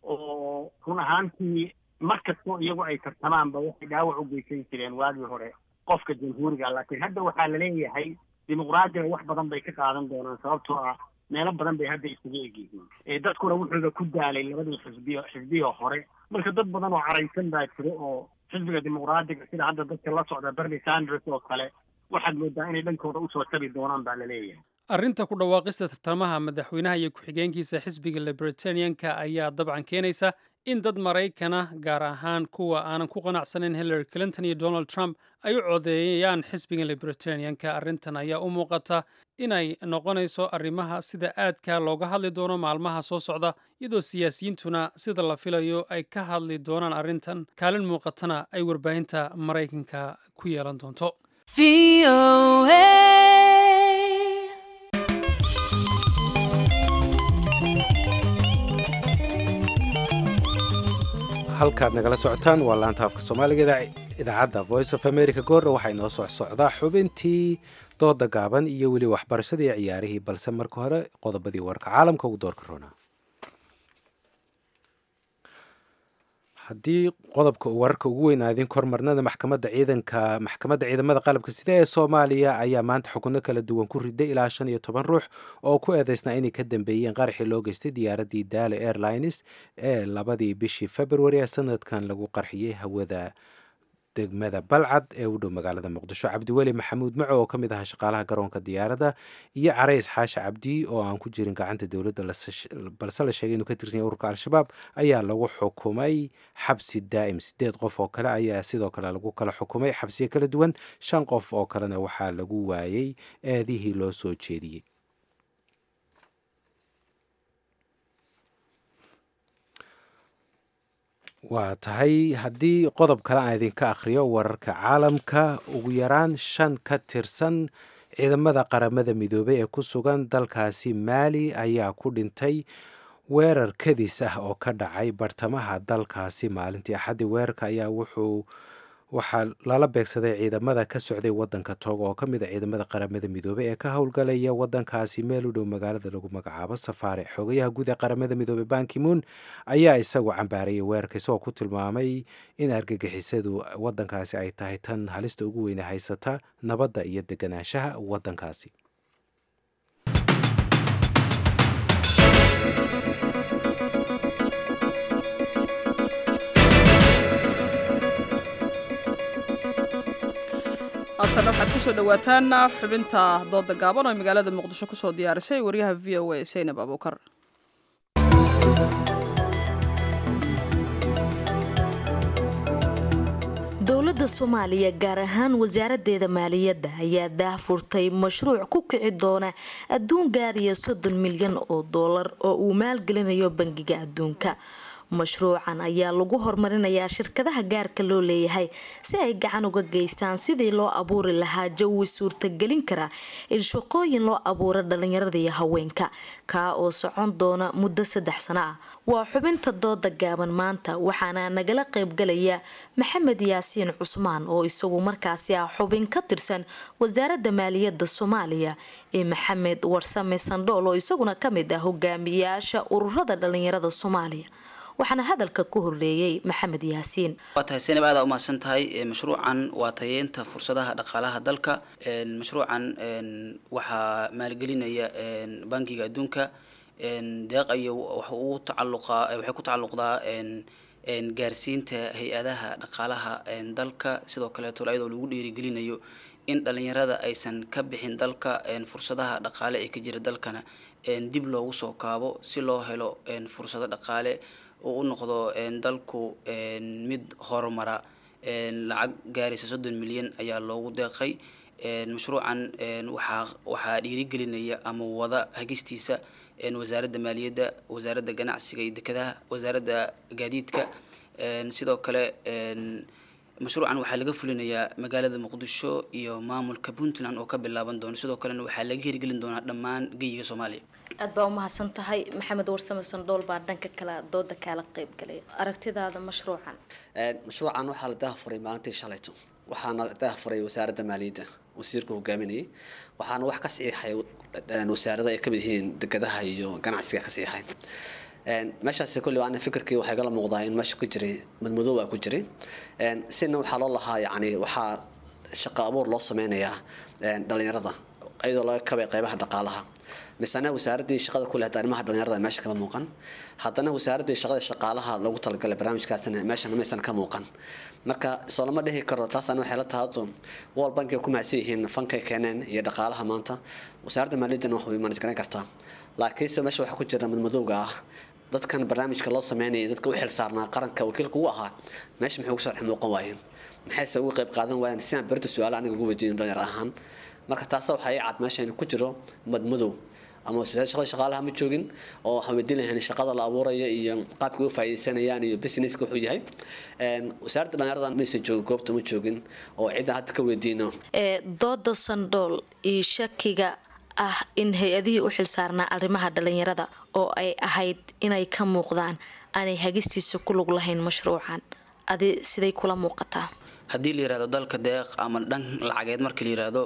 oo run ahaantii mar kastoo iyagu ay tartamaanba waxay dhaawac u geysan jireen waagii hore qofka jamhuuriga laakiin hadda waxaa la leeyahay dimuqraadiga wax badan bay ka qaadan doonaan sababtoo ah meelo badan bay hadda iskaga eg yihiin dadkuna wuxuuba ku daalay labadii xisbiyo xisbiyo hore marka dad badan oo caraysan baa jira oo xisbiga dimuqraadiga sida hadda dadka la socda bernie sanders oo kale waxaad moodaa inay dhankooda usoo tabi doonaan baa la leeyahay arrinta ku dhawaaqista tartamaha madaxweynaha iyo ku-xigeenkiisa xisbiga libertanianka ayaa dabcan keenaysa in dad maraykana gaar ahaan kuwa aanan ku qanacsanayn hillary clinton iyo donald trump ay u codeeyaan xisbiga libertanianka arrintan ayaa u muuqata inay noqonayso arrimaha sida aadka looga hadli doono maalmaha soo socda iyadoo siyaasiyiintuna sida la filayo ay ka hadli doonaan arrintan kaalin muuqatana ay warbaahinta maraykanka ku yeelan doonto halkaad nagala socotaan waa laanta afka soomaaliga idaacadda voice of america goorna waxaa inoo soc socdaa xubintii dooda gaaban iyo weli waxbarashadii ciyaarihii balse marka hore qodobadii warka caalamka ugu doorka roona haddii qodobka wararka ugu weyn aadin kormarnada maxkamadda ciidanka maxkamadda ciidamada qalabka sida ee soomaaliya ayaa maanta xukuno kala duwan ku riday ilaa shan iyo toban ruux oo ku eedeysnaa inay ka dambeeyeen qaraxii loo geystay diyaaraddii daalo airlines ee labadii bishii februari ee sanadkan lagu qarxiyey hawada degmada balcad ee u dhow magaalada muqdisho cabdiweli maxamuud maco oo ka mid ahaa shaqaalaha garoonka diyaaradda iyo carays xaashi cabdi oo aan ku jirin gacanta dowladda balse la sheegay inuu ka tirsan yahay ururka al-shabaab ayaa lagu xukumay xabsi daa'im sideed qof oo kale ayaa sidoo kale lagu kala xukumay xabsiyo kala duwan shan qof oo kalena waxaa lagu waayey eedihii loo soo jeediyey waa tahay haddii qodob kale aan idinka akhriyo wararka caalamka ugu yaraan shan ka tirsan ciidamada qaramada midoobey ee ku sugan dalkaasi maali ayaa ku dhintay weerar kadis ah oo ka dhacay bartamaha dalkaasi maalintii axaddii weerarka ayaa wuxuu waxaa lala beegsaday ciidamada ka socday wadanka togo oo ka mid a ciidamada qaramada midoobey ee ka howlgalaya wadankaasi meel u dhow magaalada lagu magacaabo safaare xogayaha guud ee qaramada midoobey bankimoon ayaa isagu cambaarayay weerarka isagoo ku tilmaamay in argagixisadu wadankaasi ay tahay tan halista ugu weyne haysata nabadda iyo deganaanshaha wadankaasi haatana waxaad kusoo dhawaataan xubinta dooda gaaban oo magaalada muqdisho kusoo diyaarisay wariyaha v o a saynab abuukar dowladda soomaaliya gaar ahaan wasaaraddeeda maaliyadda ayaa daahfurtay mashruuc ku kici doona adduun gaariya soddon milyan oo doolar oo uu maalgelinayo bangiga adduunka mashruucan ayaa lagu horumarinayaa shirkadaha gaarka loo leeyahay si ay gacan uga geystaan sidii loo abuuri lahaa jawi suurtagelin kara in shaqooyin loo abuuro dhalinyarada iyo haweenka kaa oo socon doona muddo saddex sano ah waa xubinta dooda gaaban maanta waxaana nagala qaybgalaya maxamed yaasiin cusmaan oo isagu markaasi ah xubin ka tirsan wasaaradda maaliyadda soomaaliya ee maxamed warsame sandhool oo isaguna kamid ah hogaamiyaasha ururada dhalinyarada soomaaliya waxaana hadalka ku horreeyey maxamed yaasiin waa tahay senab aada umahadsan tahay mashruucan waa tayeynta fursadaha dhaqaalaha dalka mashruucan waxaa maalgelinaya bankiga adduunka deeq ayo uu tacaluqaa waxay ku tacalluqdaa gaarsiinta hay-adaha dhaqaalaha dalka sidoo kaleeto iyadoo lagu dhiirigelinayo in dhalinyarada aysan ka bixin dalka fursadaha dhaqaale ee ka jira dalkana dib loogu soo kaabo si loo helo fursado dhaqaale oo u noqdo dalku mid horumara lacag gaaraysa soddon milyan ayaa loogu deeqay mashruucan waxaa waxaa dhiirigelinaya ama wada hagistiisa wasaaradda maaliyadda wasaaradda ganacsiga iyo dekedaha wasaaradda gaadiidka sidoo kale mashruucan waxaa laga fulinayaa magaalada muqdisho iyo maamulka puntland oo ka bilaaban doona sidoo kalena waxaa laga hirgelin doonaa dhammaan geyiga soomaaliya aad baa umahadsan tahay maxamed warsame sandhool baa dhanka kale dooda kaala qeybgalay aragtidaada mashruucan mashruucan waxaa la daahafuray maalintii shalayto waxaana daahafuray wasaaradda maaliyadda wasiirka hogaaminayay waxaana wax ka saxiixay wasaarada ay kamid yihiin dekedaha iyo ganacsiga ka saxiixay meeshaasi kulli ana fikirkii waxay gala muuqdaa in meesha ku jiray madmadoow aa ku jiray sina waxaa loo lahaa yacni waxaa shaqo abuur loo sameynayaa dhalinyarada iyadoo laga kabay qeybaha dhaqaalaha misena wasaaraddii shaqada ku lehda arrimaha dhalinyarada meesha kama muuqan haddana wasaaraddii shaqada shaqaalaha loogu talagalay barnaamijkaasina meeshana maysan ka muuqan marka soo lama dhihi karo taasana waxay la tahado wal bankiga ku mahadsan yihiin fankay keeneen iyo dhaqaalaha maanta wasaaradda maaliyaddana wax way manaj garan kartaa laakiinse meesha waxaa ku jira madmadowga ah dadkan barnaamijka loo sameynaya dadka u xilsaarnaa qaranka wakiilka ugu ahaa meesha maxay ugu soo dhex muuqan waayeen maxayse uga qayb qaadan waayeen si aan berita su-aala aniga ugu weydiin dhalinyar ahaan marka taasa waxaa ii cad meesha inuu ku jiro madmadow ama shaqada shaqaalaha ma joogin oo waxaan weydiin lahayn shaqada la abuurayo iyo qaabka uga faa'iidaysanayaan iyo businesska wuxuu yahay wasaaradda dhalinyarada maysan joogin goobta ma joogin oo cidda hadda ka weydiino dooda sandhool iyo shakiga ah in hay-adihii u xilsaarnaa arrimaha dhalinyarada oo ay ahayd inay ka muuqdaan aanay hagistiisa ku lug lahayn mashruucan adi siday kula muuqataa haddii la yirahdo dalka deeq ama dhan lacageed marka la yirahdo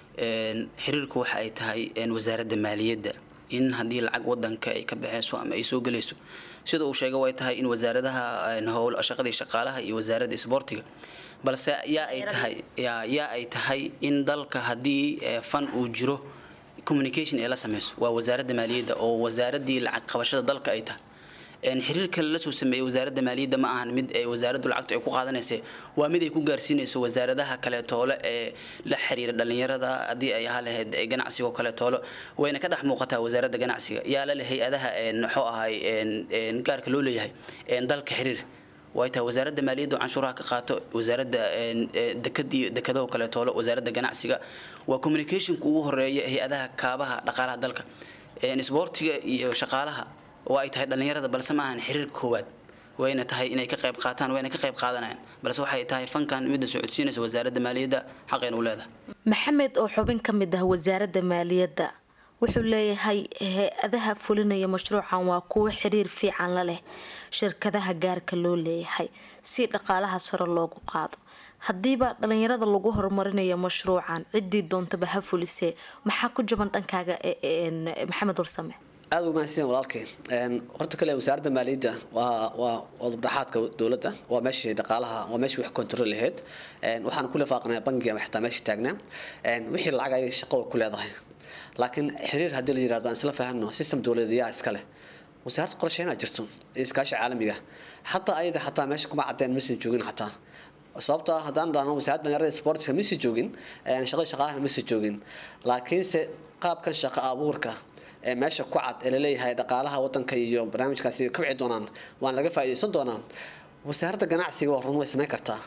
xiriirku waxa ay tahay wasaaradda maaliyadda in haddii lacag wadanka ay ka baxeyso ama ay soo gelayso sida uu sheegay way tahay in wasaaradaha howl shaqadii shaqaalaha iyo wasaaradda isboortiga balse yaa ay tahay yaa ay tahay in dalka haddii fan uu jiro communication ee la sameyso waa wasaaradda maaliyadda oo wasaaraddii lacag qabashada dalka ay tahay xiriirka la soo sameeyay wasaaradda maaliyadda ma ahan mid ay wasaaraddu lacagtu ay ku qaadanaysa waa mid ay ku gaarsiinayso wasaaradaha kaleetoole ee la xiriira dhalinyarada haddii ay ahaa lahayd ganacsiga oo kaleetoole wayna ka dhex muuqataa wasaaradda ganacsiga yaa la leh hay-adaha muxuu ahay gaarka loo leeyahay dalka xiriir way tahay wasaaradda maaliyadda oo canshuuraha ka qaato wasaaradda dekadii dekadaho kaleetoole wasaaradda ganacsiga waa communicationka ugu horeeya hay-adaha kaabaha dhaqaalaha dalka isboortiga iyo shaqaalaha oo ay tahay dhalinyarada balse ma ahan xiriirka koowaad wayna tahay inay ka qayb qaataan wayna ka qayb qaadanayaan balse waxay tahay fankan midda socodsiinaysa wasaaradda maaliyadda xaqeen u leedahay maxamed oo xubin ka mid ah wasaaradda maaliyadda wuxuu leeyahay hay-adaha fulinaya mashruucan waa kuwo xiriir fiican la leh shirkadaha gaarka loo leeyahay si dhaqaalaha sare loogu qaado haddiiba dhalinyarada lagu horumarinayo mashruucan ciddii doontaba ha fulisee maxaa ku jaban dhankaaga maxamed warsame aada u mahadsan walaalkay horta kale wasaaradda maaliyadda waa waa wadabdhaxaadka dowladda waa meeshii dhaqaalaha waa meeshii wax kontrol lahayd waxaan ku lifaaqnaa bangiga ama xitaa meesha taagnaa wixii lacag ay shaqo ku leedahay laakiin xiriir haddii la yirahdo aan isla fahanno system dowladeedyaa iska leh wasaaradda qorsheynaa jirto iskaashi caalamiga xataa ayada xataa meesha kuma cadeen maysan joogin xataa sababta haddaan dhahno wasaaradda dhalinyarada sportska maysan joogin shaqada shaqaalaha maysan joogin laakiinse qaabkan shaqo abuurka ee meesha ku cad ee laleeyahay dhaqaalaha wadanka iyo barnaamijkaasi ka wici doonaan waan laga faa'iidaysan doonaa wasaaradda ganacsiga waa run way samayn kartaa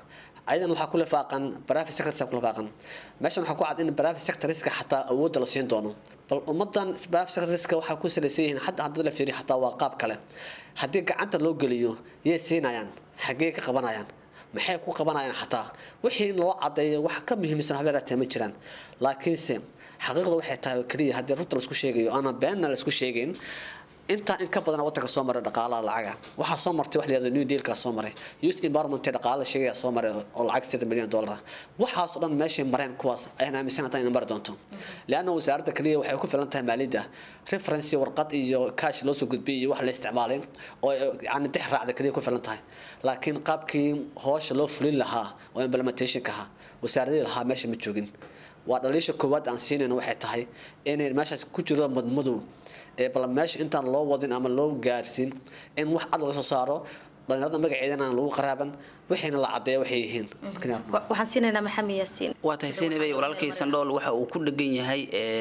ayadan waxaa ku lifaaqan private sectors ku lifaaqan meeshan waxaa ku cad in private sectorska xataa awoodda la siin doono bal ummadan private sectorska waxaa ku salaysan yihiin hadda haddii la fiiriyo xataa waa qaab kale haddii gacanta loo geliyo yay siinayaan xaggee ka qabanayaan maxay ku qabanayaan xataa wixii in loo cadeeyo wax ka muhiimsan habeeraatee ma jiraan laakiinse xaqiiqda waxay tahay oo keliya haddii runta laisku sheegayo ama beenna laisku sheegayn intaa in ka badan wadanka soo maray dhaqaalaha lacaga waxaa soo martay wax la yihahdo new dealka soo maray youth environment dhaqaala sheegaya soo maray oo lacag sideetan milyan dollar waxaas oo dhan meeshay mareen kuwaas ayaan aaminsan tahay in mari doonto leanna wasaaradda kaliya waxay ku filan tahay maaliyadda reference warqad iyo cash loo soo gudbiyay iyo wax la isticmaalay oo yani dix raacda kaliya ku filan tahay laakiin qaabkii hoosha loo fulin lahaa oo implementationka ahaa wasaaradii lahaa meesha ma joogin waa dhaliisha koowaad aan siinayna waxay tahay inay meeshaas ku jiro madmadow ee bal meesha intaan loo wadin ama loo gaarsiin in wax cad laga soo saaro dhalinyarada magaceedana aan lagu qaraaban waxayna la cadeeya waxay yihiin waxaan siinaynaa maxamed yaasiin waa tahay seenabey walaalkay sandhool waxa uu ku dhegan yahay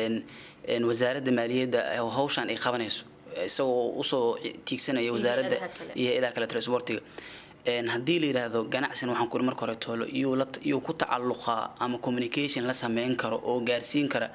wasaaradda maaliyadda hawshan ay qabanayso isagoo usoo tiigsanaya wasaaradda iyo hay-adaha kale transportiga haddii la yidhaahdo ganacsin waxaan kuri marka hore toolo iyuu ku tacalluqaa ama communication la sameyn karo oo gaarsiin kara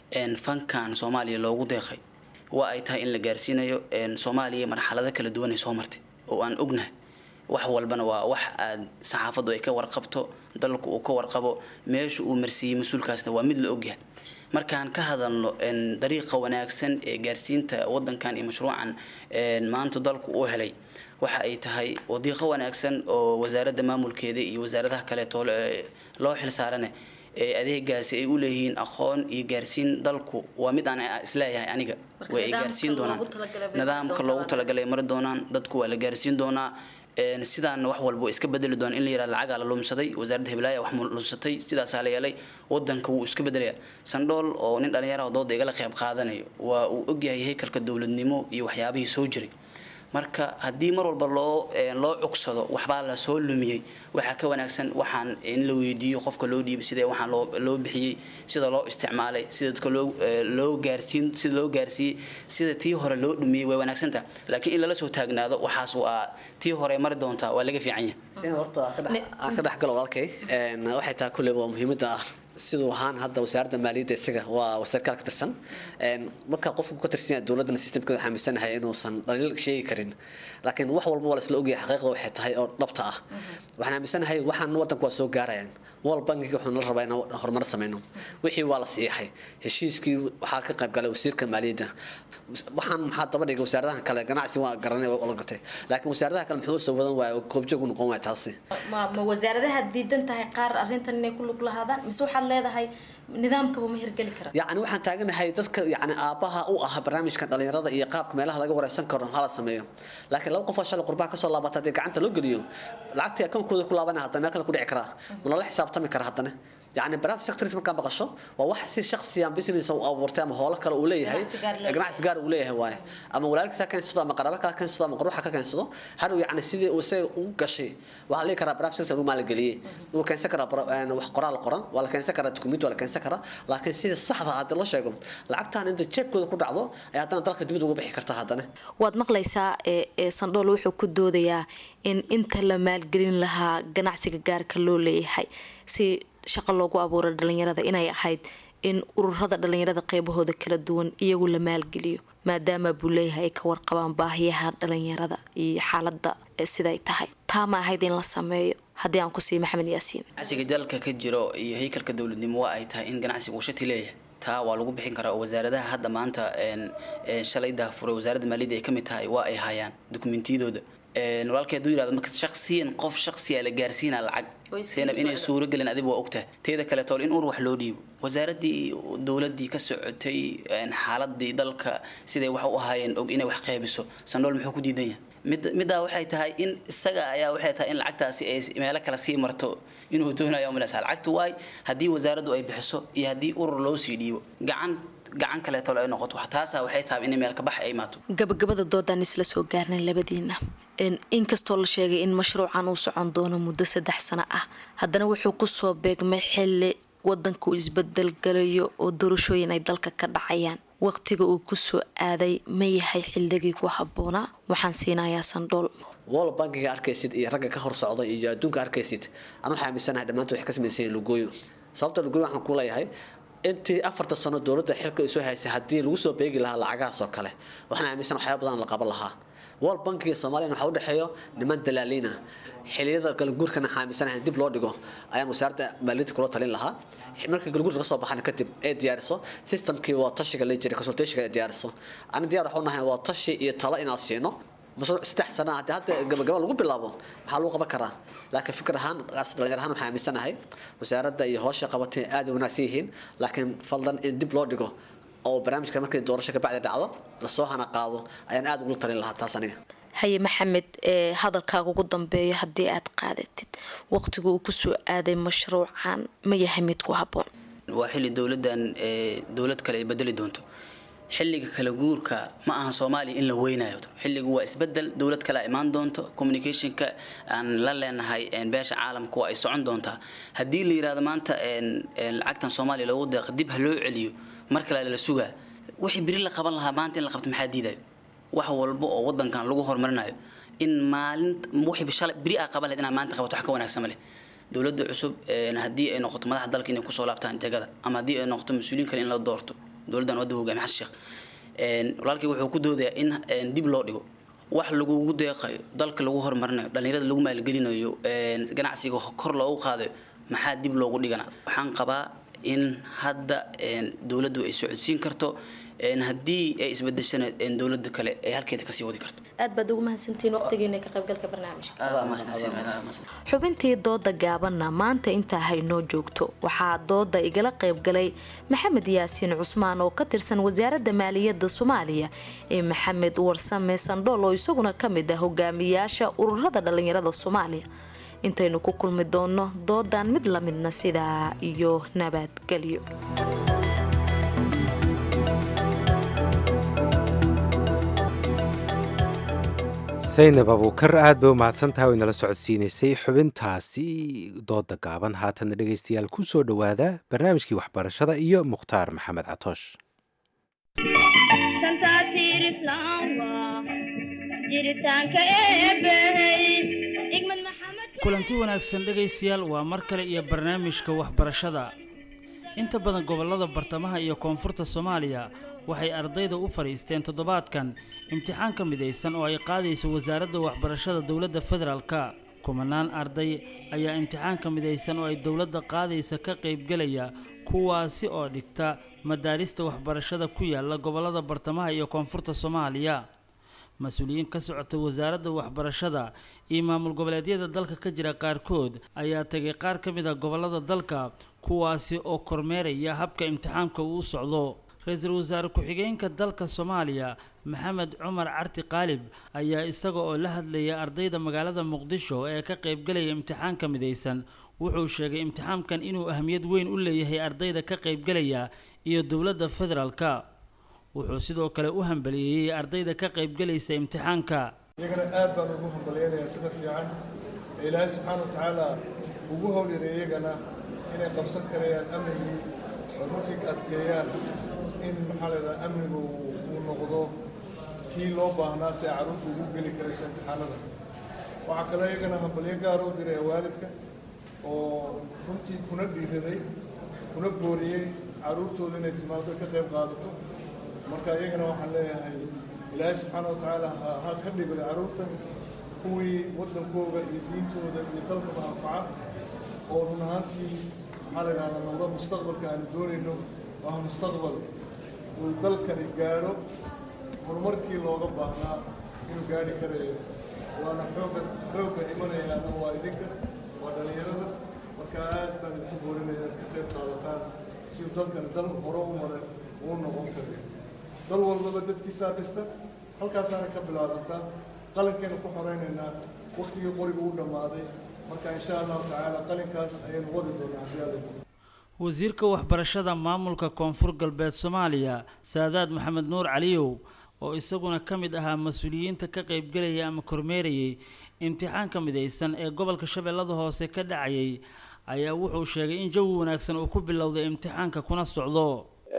fankan soomaaliya loogu deeqay waa ay tahay in la gaarsiinayo soomaaliya marxalado kala duwan ay soo martay oo aan ognahay wax walbana waa wax aad saxaafaddu ay ka warqabto dalku uu ka warqabo meesha uu marsiiyey mas-uulkaasna waa mid la ogyahay markaan ka hadalno dariiqa wanaagsan ee gaarsiinta wadankan iyo mashruucan maanta dalku uu helay waxa ay tahay wadiiqo wanaagsan oo wasaaradda maamulkeeda iyo wasaaradaha kaleeto loo xilsaarane ee adeegaasi ay u leeyihiin aqoon iyo gaarsiin dalku waa mid aan isleeyahay aniga way ay gaarsiin doonaan nidaamka loogu talagalay mari doonaan dadku waa la gaarsiin doonaa sidaana wax walba iska bedeli doona in la yihahdo lacagaa la lumsaday wasaaradda hiblaayaa wax lumsatay sidaasaa la yeelay wadanka wuu iska bedelaya sandhool oo nin dhalinyaraha dooda igala qayb qaadanayo waa uu ogyahay haykalka dowladnimo iyo waxyaabihii soo jiray marka haddii mar walba loo loo cugsado waxbaa la soo lumiyey waxaa ka wanaagsan waxaan in la weydiiyo qofka loo dhiibay sidee waxaan loo loo bixiyey sida loo isticmaalay sida dadka loo loo gaarsiin sida loo gaarsiiyey sida tii hore loo dhumiyey way wanaagsan tahay laakiin in lala soo taagnaado waxaas waa tii hore mari doontaa waa laga fiican yahay horta aan ka dhex galo walaalkay waxay tahay kulley waa muhiimadda ah siduu ahaan hadda wasaaradda maaliyadda isaga waa wasarkaal ka tirsan marka qofku ka tirsan yahay dowladana systemkeeda waxaa aaminsanahay inuusan dhaliil sheegi karin laakiin wax walba waa la isla ogyahay xaqiiqda waxay tahay oo dhabta ah waxaan aaminsanahay waxaan wadanku waa soo gaarayaan wal bankiga wuxuu nala rabaa inaan horumar sameyno wixii waa la siixay heshiiskii waxaa ka qayb galay wasiirka maaliyadda waxaan maxaa daba dhigay wasaaradaha kale ganacsi waa garanay waa la gartay laakiin wasaaradaha kale muxuu soo wadan waaya goobjoog u noqon waaya taasi ma ma wasaaradaha diidan tahay qaar arrintan inay ku lug lahaadaan mise waxaad leedahay nidaamkaba ma hirgeli kara yacni waxaan taaganahay dadka yacni aabaha u ah barnaamijkan dhalinyarada iyo qaabka meelaha laga wareysan karo hala sameeyo laakiin laba qof oo shalay qurbaha kasoo laabata haddii gacanta loo geliyo lacagtii akoonkooda ku laabanaya haddana meel kale ku dhici karaa ma lala xisaabtami kara haddana يعني براف سكتريس مركان بقشو وواحد سي شخصي ام بيزنس او ورتي اما هولا كلا وليه هي جماعه سجار وليه واي اما ولالك ساكن سودا ما قرابه كان سودا ما قروحه كان سودا هادو يعني سيدي وسي او غشي waxa la kara براف سكتر ما la galiyay uu kan sakara aan wax qoraal qoran wala kan sakara document wala kan sakara laakiin sida saxda ah hadii loo sheego lacagtan inta jeebkooda ku dhacdo ay hadana dalka dibad uga bixi kartaa hadana waad maqlaysaa ee sandhool wuxuu ku doodayaa in inta la maalgelin lahaa ganacsiga gaarka loo leeyahay si shaqo loogu abuuray dhalinyarada inay ahayd in ururada dhalinyarada qeybahooda kala duwan iyagu la maalgeliyo maadaama buu leeyahay ay ka warqabaan baahiyaha dhalinyarada iyo xaalada siday tahay taa ma ahayd in la sameeyo haddii aan ku siiyo maxamed yaasiin ganacsiga dalka ka jiro iyo haykalka dowladnimo waa ay tahay in ganacsiga uu shati leeyahay taa waa lagu bixin karaa oo wasaaradaha hadda maanta shalay daafuray wasaaradda maaliyadda ay ka mid tahay waa ay hayaan dukumentiyadooda walaalkay hadduu yirahdo marka shaksiyan qof shaksiya la gaarsiinaa lacag seenab inay suuro gelin adiga waa ogtahay teeda kale tool in ur wax loo dhiibo wasaaradii dowladii ka socotay xaaladii dalka siday wax u ahaayeen og inay wax qeybiso sandhool muxuu ku diidan yahay mid middaa waxay tahay in isaga ayaa waxay tahay in lacagtaasi ay meelo kale sii marto inuu doonayo umalaysa lacagtu waay haddii wasaaraddu ay bixiso iyo haddii urur loo sii dhiibo gacan gacan kaleeto ay noqoto taasa waxay tahay in meel ka bax ay imaato gabagabada doodaan isla soo gaarnay labadiina inkastoo la sheegay in mashruucan uu socon doono muddo saddex sano ah haddana wuxuu kusoo beegmay xili wadanku isbedel galayo oo doorashooyin ay dalka ka dhacayaan waqtiga uu kusoo aaday ma yahay xilligii ku habboonaa waxaan siinayaa sandhool wol bankiga arkaysid iyo ragga ka hor socda iyo adduunka arkaysid anu waxaa aaminsanahay dhammaantood waxay ka samaysan yihiin lugooyo sababta lugooyo waxaan ku leeyahay intii afarta sano dowladda xilka ay soo haysay haddii lagu soo beegi lahaa lacagahaas oo kale waxaan aaminsan waxyaaba badan la qaban lahaa wol bankiga soomaaliya waxaa udhexeeyo niman dalaaliin ah xiliyada galguurkana waxaa aaminsanahay dib loo dhigo ayaan wasaaradda maaliyadda kula talin lahaa marka galguurka ka soo baxana kadib ee diyaariso systemkii waa tashiga la jiray consultationka ee diyaariso ani diyaar waxu nahay waa tashi iyo talo inaan siino mashruuc saddex sana haddii hadda gabagaba lagu bilaabo maxaa lagu qaban karaa laakiin fikir ahaan dhalinyar ahaan waxaan aaminsanahay wasaaradda iyo hoosha qabatay aad u wanaagsan yihiin laakiin fadlan in dib loo dhigo oo barnaamijka markii doorasho kabacdi dhacdo lasoo hana qaado ayaan aad ugu talin lahaa taas aniga haye maxamed ee hadalkaaga ugu dambeeya haddii aad qaadatid waqtiga uu kusoo aaday mashruucan ma yahay mid ku habboon waa xilli dowladdan dowlad kale ay bedeli doonto xilliga kala guurka ma aha soomaaliya in la weynayo xilligu waa isbedel dowlad kale imaan doonto communicationka aan la leenahay beesha caalamka waa ay socon doontaa haddii la yirahdo maanta lacagtan soomaaliya loogu deeqo dib ha loo celiyo mar kale la sugaa wixii beri la qaban lahaa maanta in la qabto maxaa diidayo wax walba oo wadankan lagu horumarinayo in maalin wixii shalay beri aa qaban lahayd inaad maanta qabato wax ka wanaagsan ma leh dowladda cusub haddii ay noqoto madaxda dalka inay kusoo laabtaan jagada ama haddii ay noqoto mas-uuliyiin kale in la doorto dowladdan wadda hogaamiye xasan sheekh walaalkii wuxuu ku doodayaa in dib loo dhigo wax lagugu deeqayo dalka lagu horumarinayo dhallinyarada lagu maalgelinayo ganacsiga kor loogu qaadayo maxaa dib loogu dhigana waxaan qabaa in hadda dowladdu ay socodsiin karto haddii ay isbedeshana dowladda kale ay halkeeda kasii wadi karto aad baad ugu mahadsantihiin waqtigiina ka qaybgalka barnaamijka xubintii dooda gaabanna maanta intaa haynoo joogto waxaa dooda igala qaybgalay maxamed yaasiin cusmaan oo ka tirsan wasaaradda maaliyadda soomaaliya ee maxamed warsame sandhool oo isaguna ka mid ah hogaamiyaasha ururada dhallinyarada soomaaliya intaynu ku kulmi doonno doodan mid la midna sidaa iyo nabadgelyo saynab abuukar aad bay u mahadsantahay way nala socodsiinaysay xubintaasi dooda gaaban haatana dhegaystayaal ku soo dhowaada barnaamijkii waxbarashada iyo mukhtaar maxamed catoosh kulanti wanaagsan dhegaystayaal waa mar kale iyo barnaamijka waxbarashada inta badan gobollada bartamaha iyo koonfurta soomaaliya waxay ardayda u fadhiisteen toddobaadkan imtixaan ka midaysan oo ay qaadayso wasaaradda waxbarashada dowladda federaalka kumanaan arday ayaa imtixaanka midaysan oo ay dowladda qaadaysa ka qaybgelaya kuwaasi oo dhigta madaarista waxbarashada ku yaala gobollada bartamaha iyo koonfurta soomaaliya mas-uuliyiin ka socota wasaaradda waxbarashada iyo maamul goboleedyada dalka ka jira qaarkood ayaa tegay qaar ka mid a gobollada dalka kuwaasi oo kormeeraya habka imtixaanka uu u socdo ra-iisul wasaare ku-xigeenka dalka soomaaliya maxamed cumar carti qaalib ayaa isaga oo la hadlaya ardayda magaalada muqdisho ee ka qaybgalaya imtixaanka midaysan wuxuu sheegay imtixaankan inuu ahmiyad weyn u leeyahay ardayda ka qaybgalaya iyo dowladda federaalka wuxuu sidoo kale u hambaliyeeyey ardayda ka qaybgalaysa imtixaanka iyagana aad baan ugu hambaliyanayaa sida fiican ee ilaahay subxaana wa tacaala ugu howlyara iyagana inay qabsan karayaan amnigii oo runtii adkeeyaan in maxaa leedaha amnigu uu noqdo kii loo baahnaa si ay carruurta ugu geli karayso imtixaanada waxaa kaloo iyagana hambalyo gaara u diray waalidka oo runtii kuna dhiiraday kuna booriyey carruurtooda inay timaado ka qayb qaadato marka iyagana waxaan leeyahay ilaahay subxaana wa tacaala ha ka dhigay carruurtan kuwii waddankooda iyo diintooda iyo dalkaba anfaca oo run ahaantii maxaa la yidhahdaa noqdo mustaqbalka aanu doonayno waa mustaqbal uu dalkani gaadho horumarkii looga baahnaa inuu gaadhi karayo waana xooga xoogga imanayaana waa idinka waa dhallinyarada marka aad baan idinku boorinaya inaad ka qayb qaadataan si dalkan dal hore u maray uu noqon karayo dal walbaba dadkiisaa dhista halkaasaana ka bilaabantaa qalinkeenu ku xoraynaynaa waktigii qorigu u dhammaaday marka insha allahu tacaala qalinkaas ayaynu wadi doonaa haddii aad wasiirka waxbarashada maamulka koonfur galbeed soomaaliya saadaad maxamed nuur caliyow oo isaguna ka mid ahaa mas-uuliyiinta ka qaybgelaya ama kormeerayay imtixaanka midaysan ee gobolka shabeellada hoose ka dhacayay ayaa wuxuu sheegay in jawi wanaagsan uu ku bilowday imtixaanka kuna socdo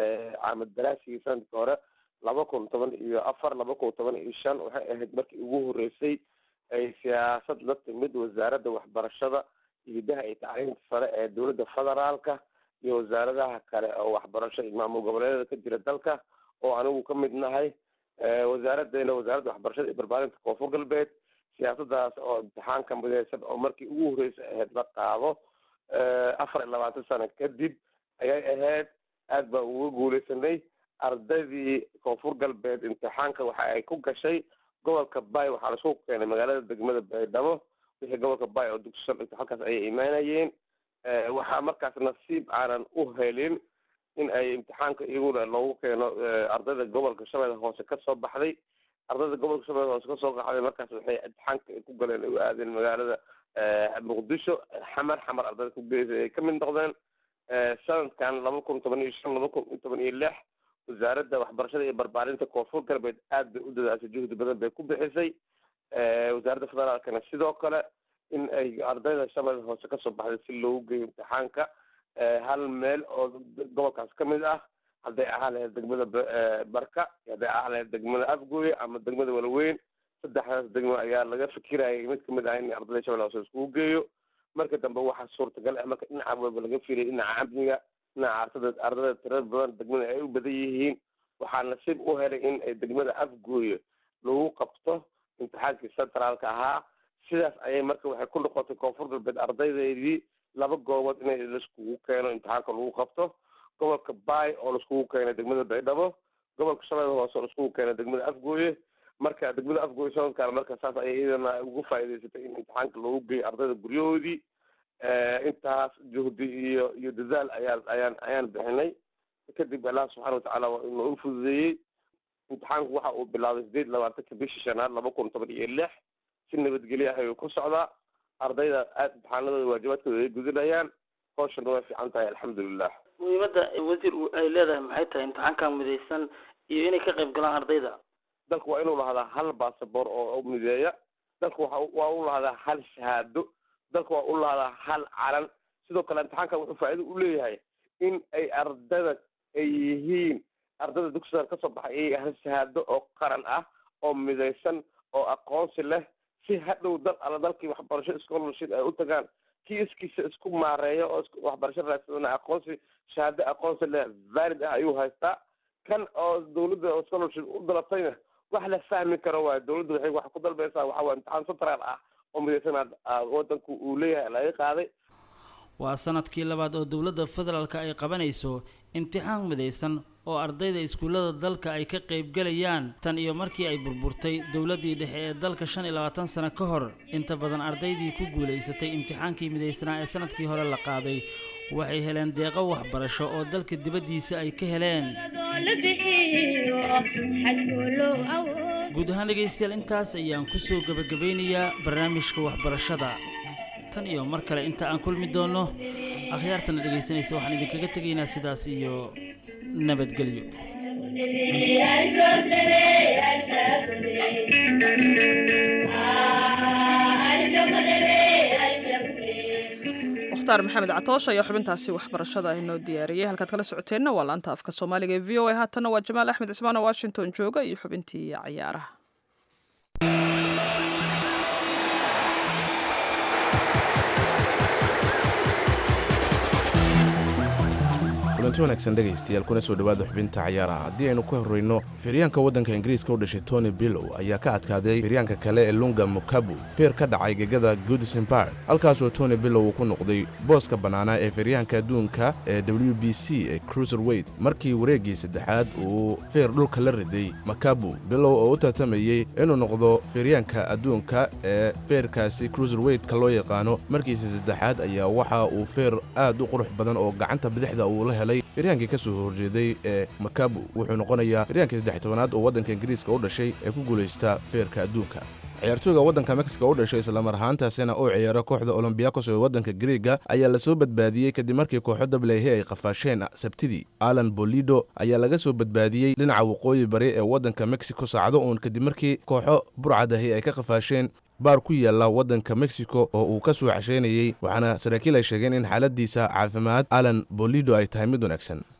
caamad daraasigii sanadkii hore laba kun toban iyo afar laba kun toban iyo shan waxay ahayd markii ugu horeysay ay siyaasad la timid wasaaradda waxbarashada hidaha iyo tacliinta sare ee dowladda federaalka iyo wasaaradaha kale oo waxbarasho iyo maamul goboleedyada ka jira dalka oo anigu ka mid nahay wasaaraddeena wasaaradda waxbarashada iyo barbaarinta koonfur galbeed siyaasadaas oo imtixaanka mideysan oo markii ugu horreysay ahayd la qaado afar iyo labaatan sano kadib ayay ahayd aad baan uga guuleysanay ardaydii koonfur galbeed imtixaanka waxa ay ku gashay gobolka bay waxaa laisku keenay magaalada degmada baydhabo wixii gobolka bay oo dugsi sal dhigta halkaas ayay imaanayeen waxaa markaas nasiib aanan u helin in ay imtixaanka iyaguna loogu keeno ardayda gobolka shabeelle hoose kasoo baxday ardayda gobolka shabeelle hoose kasoo qaxday markaas waxay imtixaanka ku galeen ay u aadeen magaalada muqdisho xamar xamar ardayda ku geysay ay kamid noqdeen sanadkan laba kun toban iyo shan laba kun toban iyo lix wasaaradda waxbarashada iyo barbaarinta koonfur galbeed aad bay u dadaasay juhdi badan bay ku bixisay wasaaradda federaalkana sidoo kale in ay ardayda shabeelle hoose kasoo baxday si loogu geeyo imtixaanka hal meel oo gobolkaas kamid ah hadday ahaan lahayd degmada barka hadday ahaan lahayd degmada afgooye ama degmada walaweyn saddexdaas degmo ayaa laga fikirayay mid kamid ah in ardayda shabeelle hoose iskugu geeyo marka dambe waxaa suurtagal ah marka dhinaca walba laga filayay dhinaca amniga dhinaca ardada ardayda tirada badan degmada ay u badan yihiin waxaa nasiib u helay in ay degmada afgooye lagu qabto imtixaankii centraalka ahaa sidaas ayay marka waxay ku noqotay koonfur galbeed ardaydeedii laba goobood inay laiskugu keeno imtixaanka lagu qabto gobolka bay oo laiskugu keenay degmada baydhabo gobolka shabeelle hoose oo laiskugu keenay degmada afgooye marka degmada afgooye sanadkan marka saas ayay iyadana ugu faa'iidaysatay in imtixaanka loogu geeyo ardayda guryahoodii intaas juhdi iyo iyo dadaal ayaan ayaan ayaan bixinay kadib allah subxana watacaala waa inuu u fududeeyey imtixaanku waxa uu bilaabay sideed labaatanka bishii shanaad laba kun toban iyo lix si nabadgelyo ah ayuu ku socdaa ardayda aad imtixaanadooda waajibaadkooda ay gudinayaan hawshana way fiican tahay alxamdulilah muhiimadda wasiir ay leedahay maxay tahay imtixaanka midaysan iyo inay ka qayb galaan ardayda dalku waa inuu lahaadaa hal basaboor oo mideeya dalku waxa waa u lahaadaa hal shahaado dalku waa u lahaadaa hal calan sidoo kale imtixaankan wuxuu faa'iido u leeyahay in ay ardada ay yihiin ardada dugsigan kasoo baxay ay hal shahaado oo qaran ah oo midaysan oo aqoonsi leh si hadhow dal alla dalkii waxbarasho scholarship ay u tagaan kii iskiisa isku maareeyo oo waxbarasho raadsadana aqoonsi shahaado aqoonsi leh valid ah ayuu haystaa kan oo dawladda oo scholarship u dalatayna wax la fahmi karo waay dawladda waxay wax ku dalbaysaa waxa waa imtixaan central ah oo midaysan wadanku uu leeyahay laga qaaday waa sanadkii labaad oo dowladda federaalka ay qabanayso imtixaan midaysan oo ardayda iskuullada dalka ay ka qaybgalayaan tan iyo markii ay burburtay dowladdii dhexe ee dalka shan iyo labaatan sano ka hor inta badan ardaydii ku guulaysatay imtixaankii midaysanaa ee sanadkii hore la qaaday waxay heleen deeqo waxbarasho oo dalka dibaddiisa ay ka heleen guud ahaan dhegaystayaal intaas ayaan kusoo gebagabeynayaa barnaamijka waxbarashada tan iyo mar kale inta aan kulmi doonno akhyaartana dhegaysanaysa waxaan idinkaga tegaynaa sidaas iyo nabadgelyo mukhtaar maxamed catoosh ayaa xubintaasi waxbarashada inoo diyaariyey halkaad kala socoteenna waa laanta afka soomaaliga ee v o a haatanna waa jamaal axmed cismaan oo washington jooga iyo xubintii cayaaraha kulanti wanaagsan dhegaystayaal kuna soo dhowaada xubinta cayaaraha haddii aynu ka horreyno firyaanka waddanka ingiriiska u dhashay tony billow ayaa ka adkaaday firyaanka kale ee lunga mukabu feer ka dhacay gegada goodison park halkaasoo tony billow uu ku noqday booska bannaanaa ee firyaanka adduunka ee w b c ee cruiser weyt markii wareeggii saddexaad uu feer dhulka la riday makabu billow oo u tartamayey inuu noqdo firyaanka adduunka ee feerkaasi cruiser weytka loo yaqaano markiisa saddexaad ayaa waxa uu feer aad u qurux badan oo gacanta bidixda uu la helay firyaankii ka soo horjeeday ee makabu wuxuu noqonayaa firyaankii saddex tobanaad oo waddanka ingiriiska u dhashay ee ku guulaysta feerka adduunka ciyaartooyga waddanka mexico u dhashay islamar ahaantaasina oo ciyaaro kooxda olombiyakos ee waddanka griega ayaa lasoo badbaadiyey kadib markii kooxo dablehe ay qafaasheen sabtidii alan bolido ayaa laga soo badbaadiyey dhinaca waqooyi bari ee waddanka mexico saacado uun kadib markii kooxo burcadahi ay ka qafaasheen baar ku yaalla waddanka mexico oo uu ka soo casheynayey waxaana saraakiil ay sheegeen in xaaladiisa caafimaad alan bolido ay tahay mid wanaagsan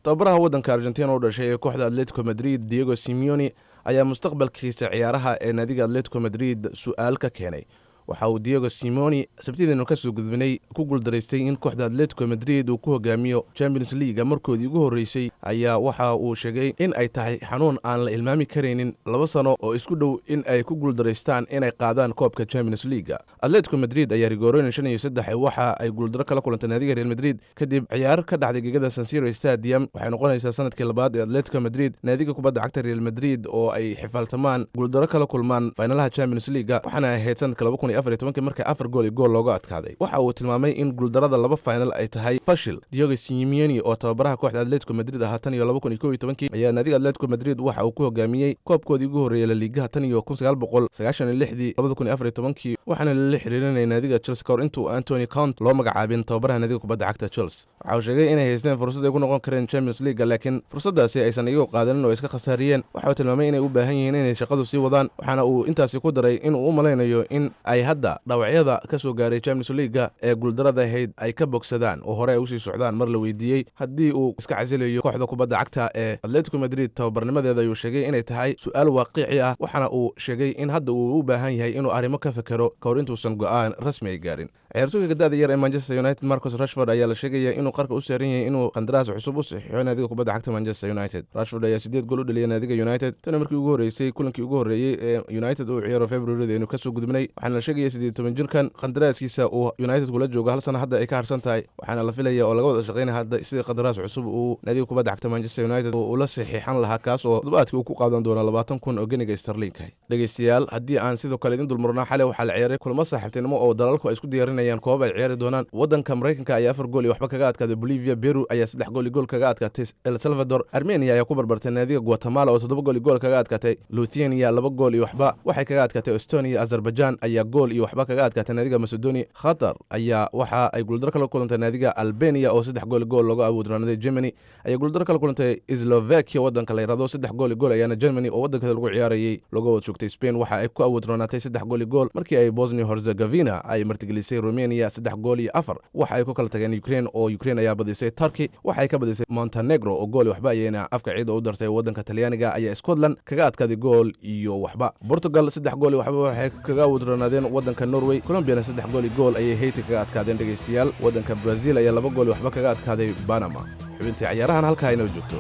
tababaraha waddanka argentina u dhashay ee kooxda atletico madrid diego simeoni ayaa mustaqbalkiisa ciyaaraha ee naadiga atletico madrid su-aal ka keenay waxa uu diego simoni sabtideenu kasoo gudbinay ku guuldaraystay in kooxda atletico madrid uu ku hogaamiyo champions leaga markoodii ugu horreysay ayaa waxa uu sheegay in ay tahay xanuun aan la ilmaami karaynin laba sano oo isku dhow in ay ku guuldaraystaan inay qaadaan koobka champions leaga atletico madrid ayaa rigoronin shan iyo saddex waxa ay guuldaro kala kulantay naadiga real madrid kadib ciyaar ka dhacday gegada sansiro stadium waxay noqonaysaa sanadkii labaad ee atletico madrid naadiga kubadda cagta real madrid oo ay xifaaltamaan guuldaro kala kulmaan faynalaha champions leaga waxaana ahayd sanadka marka afar gool iyo gool looga adkaaday waxa uu tilmaamay in guuldarada laba final ay tahay fashil diogo simioni oo tababaraha kooxda atletico madrid ahaa tan iyo laba kun iyo kow iyo tobankii ayaa naadiga atletico madrid waxa uu ku hogaamiyey koobkoodii ugu horreeyey laliigaha tan iyo kun sagaal boqol sagaashan iyo lixdii labada kun iyo afar iyo tobankii waxaana lala xiriirinayay naadiga chelsea kahor intuu antony count loo magacaabin tababaraha naadiga kubadda cagta chelsea waxa uu sheegay inay haysteen fursad ay ku noqon kareen champions leaga laakiin fursaddaasi aysan iyagu qaadanin oo iska khasaariyeen waxa uu tilmaamay inay u baahan yihiin inay shaqadu sii wadaan waxaana uu intaasi ku daray inuu u malaynayo in ay hadda dhawacyada ka soo gaaray champions leaga ee guuldarada ahayd ay ka bogsadaan oo hore ay usii socdaan mar la weydiiyey haddii uu iska casilayo kooxda kubadda cagta ee atletico madrid tababarnimadeeda ayuu sheegay inay tahay su-aal waaqici ah waxaana uu sheegay in hadda uu u baahan yahay inuu arrimo ka fekero ka hor intuusan go'aan rasmi ay gaarin ciyaartooyga gadada yar ee manchester united marcus rashford ayaa la sheegaya inuu qarka u saaran yahay inuu qandaraas cusub u saxiixo naadiga kubadda cagta manchester united rashford ayaa sideed gool u dhaliyay naadiga united tana markii ugu horreysay kulankii ugu horreeyey ee united uu ciyaaro februarida aynu kasoo gudbinay waxaana la sheegaya sideed toban jirkan qandaraaskiisa uu united kula joogo hal sana hadda ay ka harsan tahay waxaana la filaya oo laga wada shaqaynaya hadda sidii qandaraas cusub uu naadiga kubadda cagta manchester united ula saxiixan lahaa kaas oo toddobaadkii uu ku qaadan doona labaatan kun oo geniga starliinka dhegeystayaal haddii aan sidoo kale idin dulmarnaa xalay waxaa la ciyaaray kulamo saaxiibtinimo oo dalalku ay isku diyaarinayaan koobab ay ciyaari doonaan waddanka maraykanka ayaa afar gool iyo waxba kaga adkaaday bolivia peru ayaa saddex gool iyo gool kaga adkaatay el salvador armenia ayaa ku barbartay naadiga guatemala oo toddoba gool iyo gool kaga adkaatay luthania laba gool iyo waxba waxay kaga adkaatay estonia azerbaijan ayaa gool iyo waxba kaga adkaatay naadiga macedonia khatar ayaa waxa ay guuldaro kala kulantay naadiga albania oo saddex gool iyo gool looga awoodranaaday germany ayaa guuldaro kala kulantay slovakia waddanka la yirahdo saddex gool iyo gool ayaana germany oo waddankeeda lagu ciyaarayay looga wad joogtay spain waxa ay ku awoodronaatay saddex gool iyo gool markii ay bosnia herzegovina ay martigelisay romania saddex gool iyo afar waxa ay ku kala tageen ukraine oo ukraine ayaa badisay turkey waxa ay ka badisay montenegro oo gool iyo waxba ayayna afka ciida u dartay waddanka talyaaniga ayaa scotland kaga adkaaday gool iyo waxba portugal saddex gool iyo waxba waxay kaga awoodronaadeen waddanka norway colombiana saddex gool iyo gool ayay hayti kaga adkaadeen dhegaystayaal waddanka brazil ayaa laba gool iyo waxba kaga adkaaday banama xubintii cayaarahan halkaa inoo joogto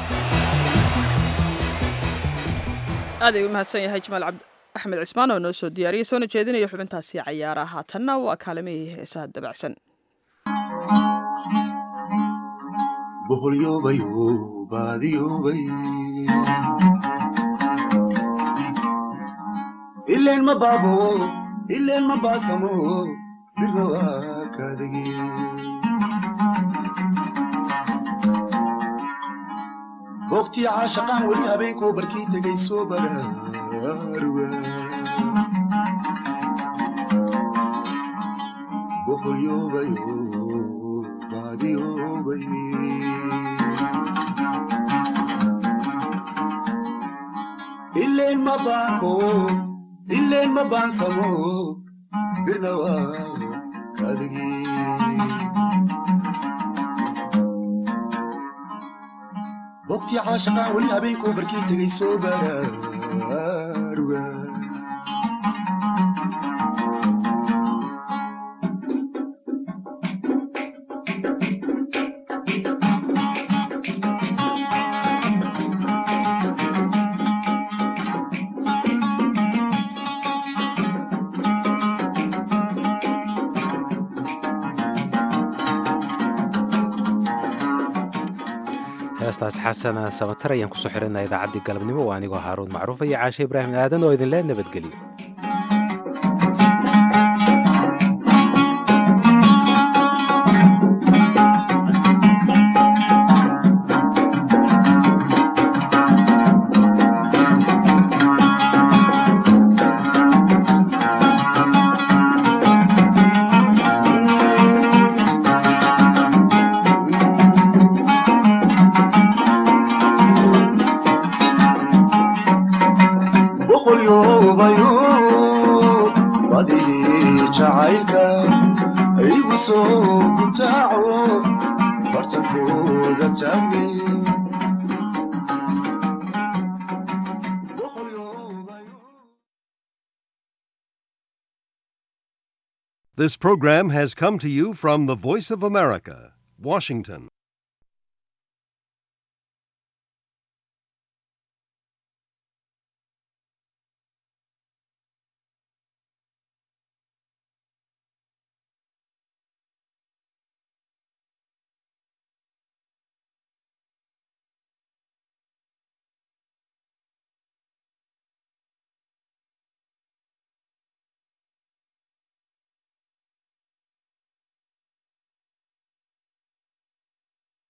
aad ay u mahadsan yahay jamaal cabdi axmed cismaan oo noo soo diyaariyey soona jeedinaya xubintaasi cayaaraha haatanna waa kaalimihii heesaha dabacsan ileen ma baabo ileen ma baasamo birna waa kaadagi goobtii caashaqaan weli habeenkoo barkii tegay soo baraaruga boqolyoobayo baadiyoobay ileen ma baanko ileen ma baansamo birna waa kaadagi waqtii caashaqaan weli habeenkoo barkii tegay soo baraaruga heestaas xasana samatar ayaan kusoo xirinaa idaacaddii galabnimo waa anigoo haaruun macruuf iyo caashe ibraahim aadan oo idinlee nabadgeliyo boqolyoobayo badii jacaylka igu soo gutaaco bartankooda taagay This program has come to you from the Voice of America, Washington.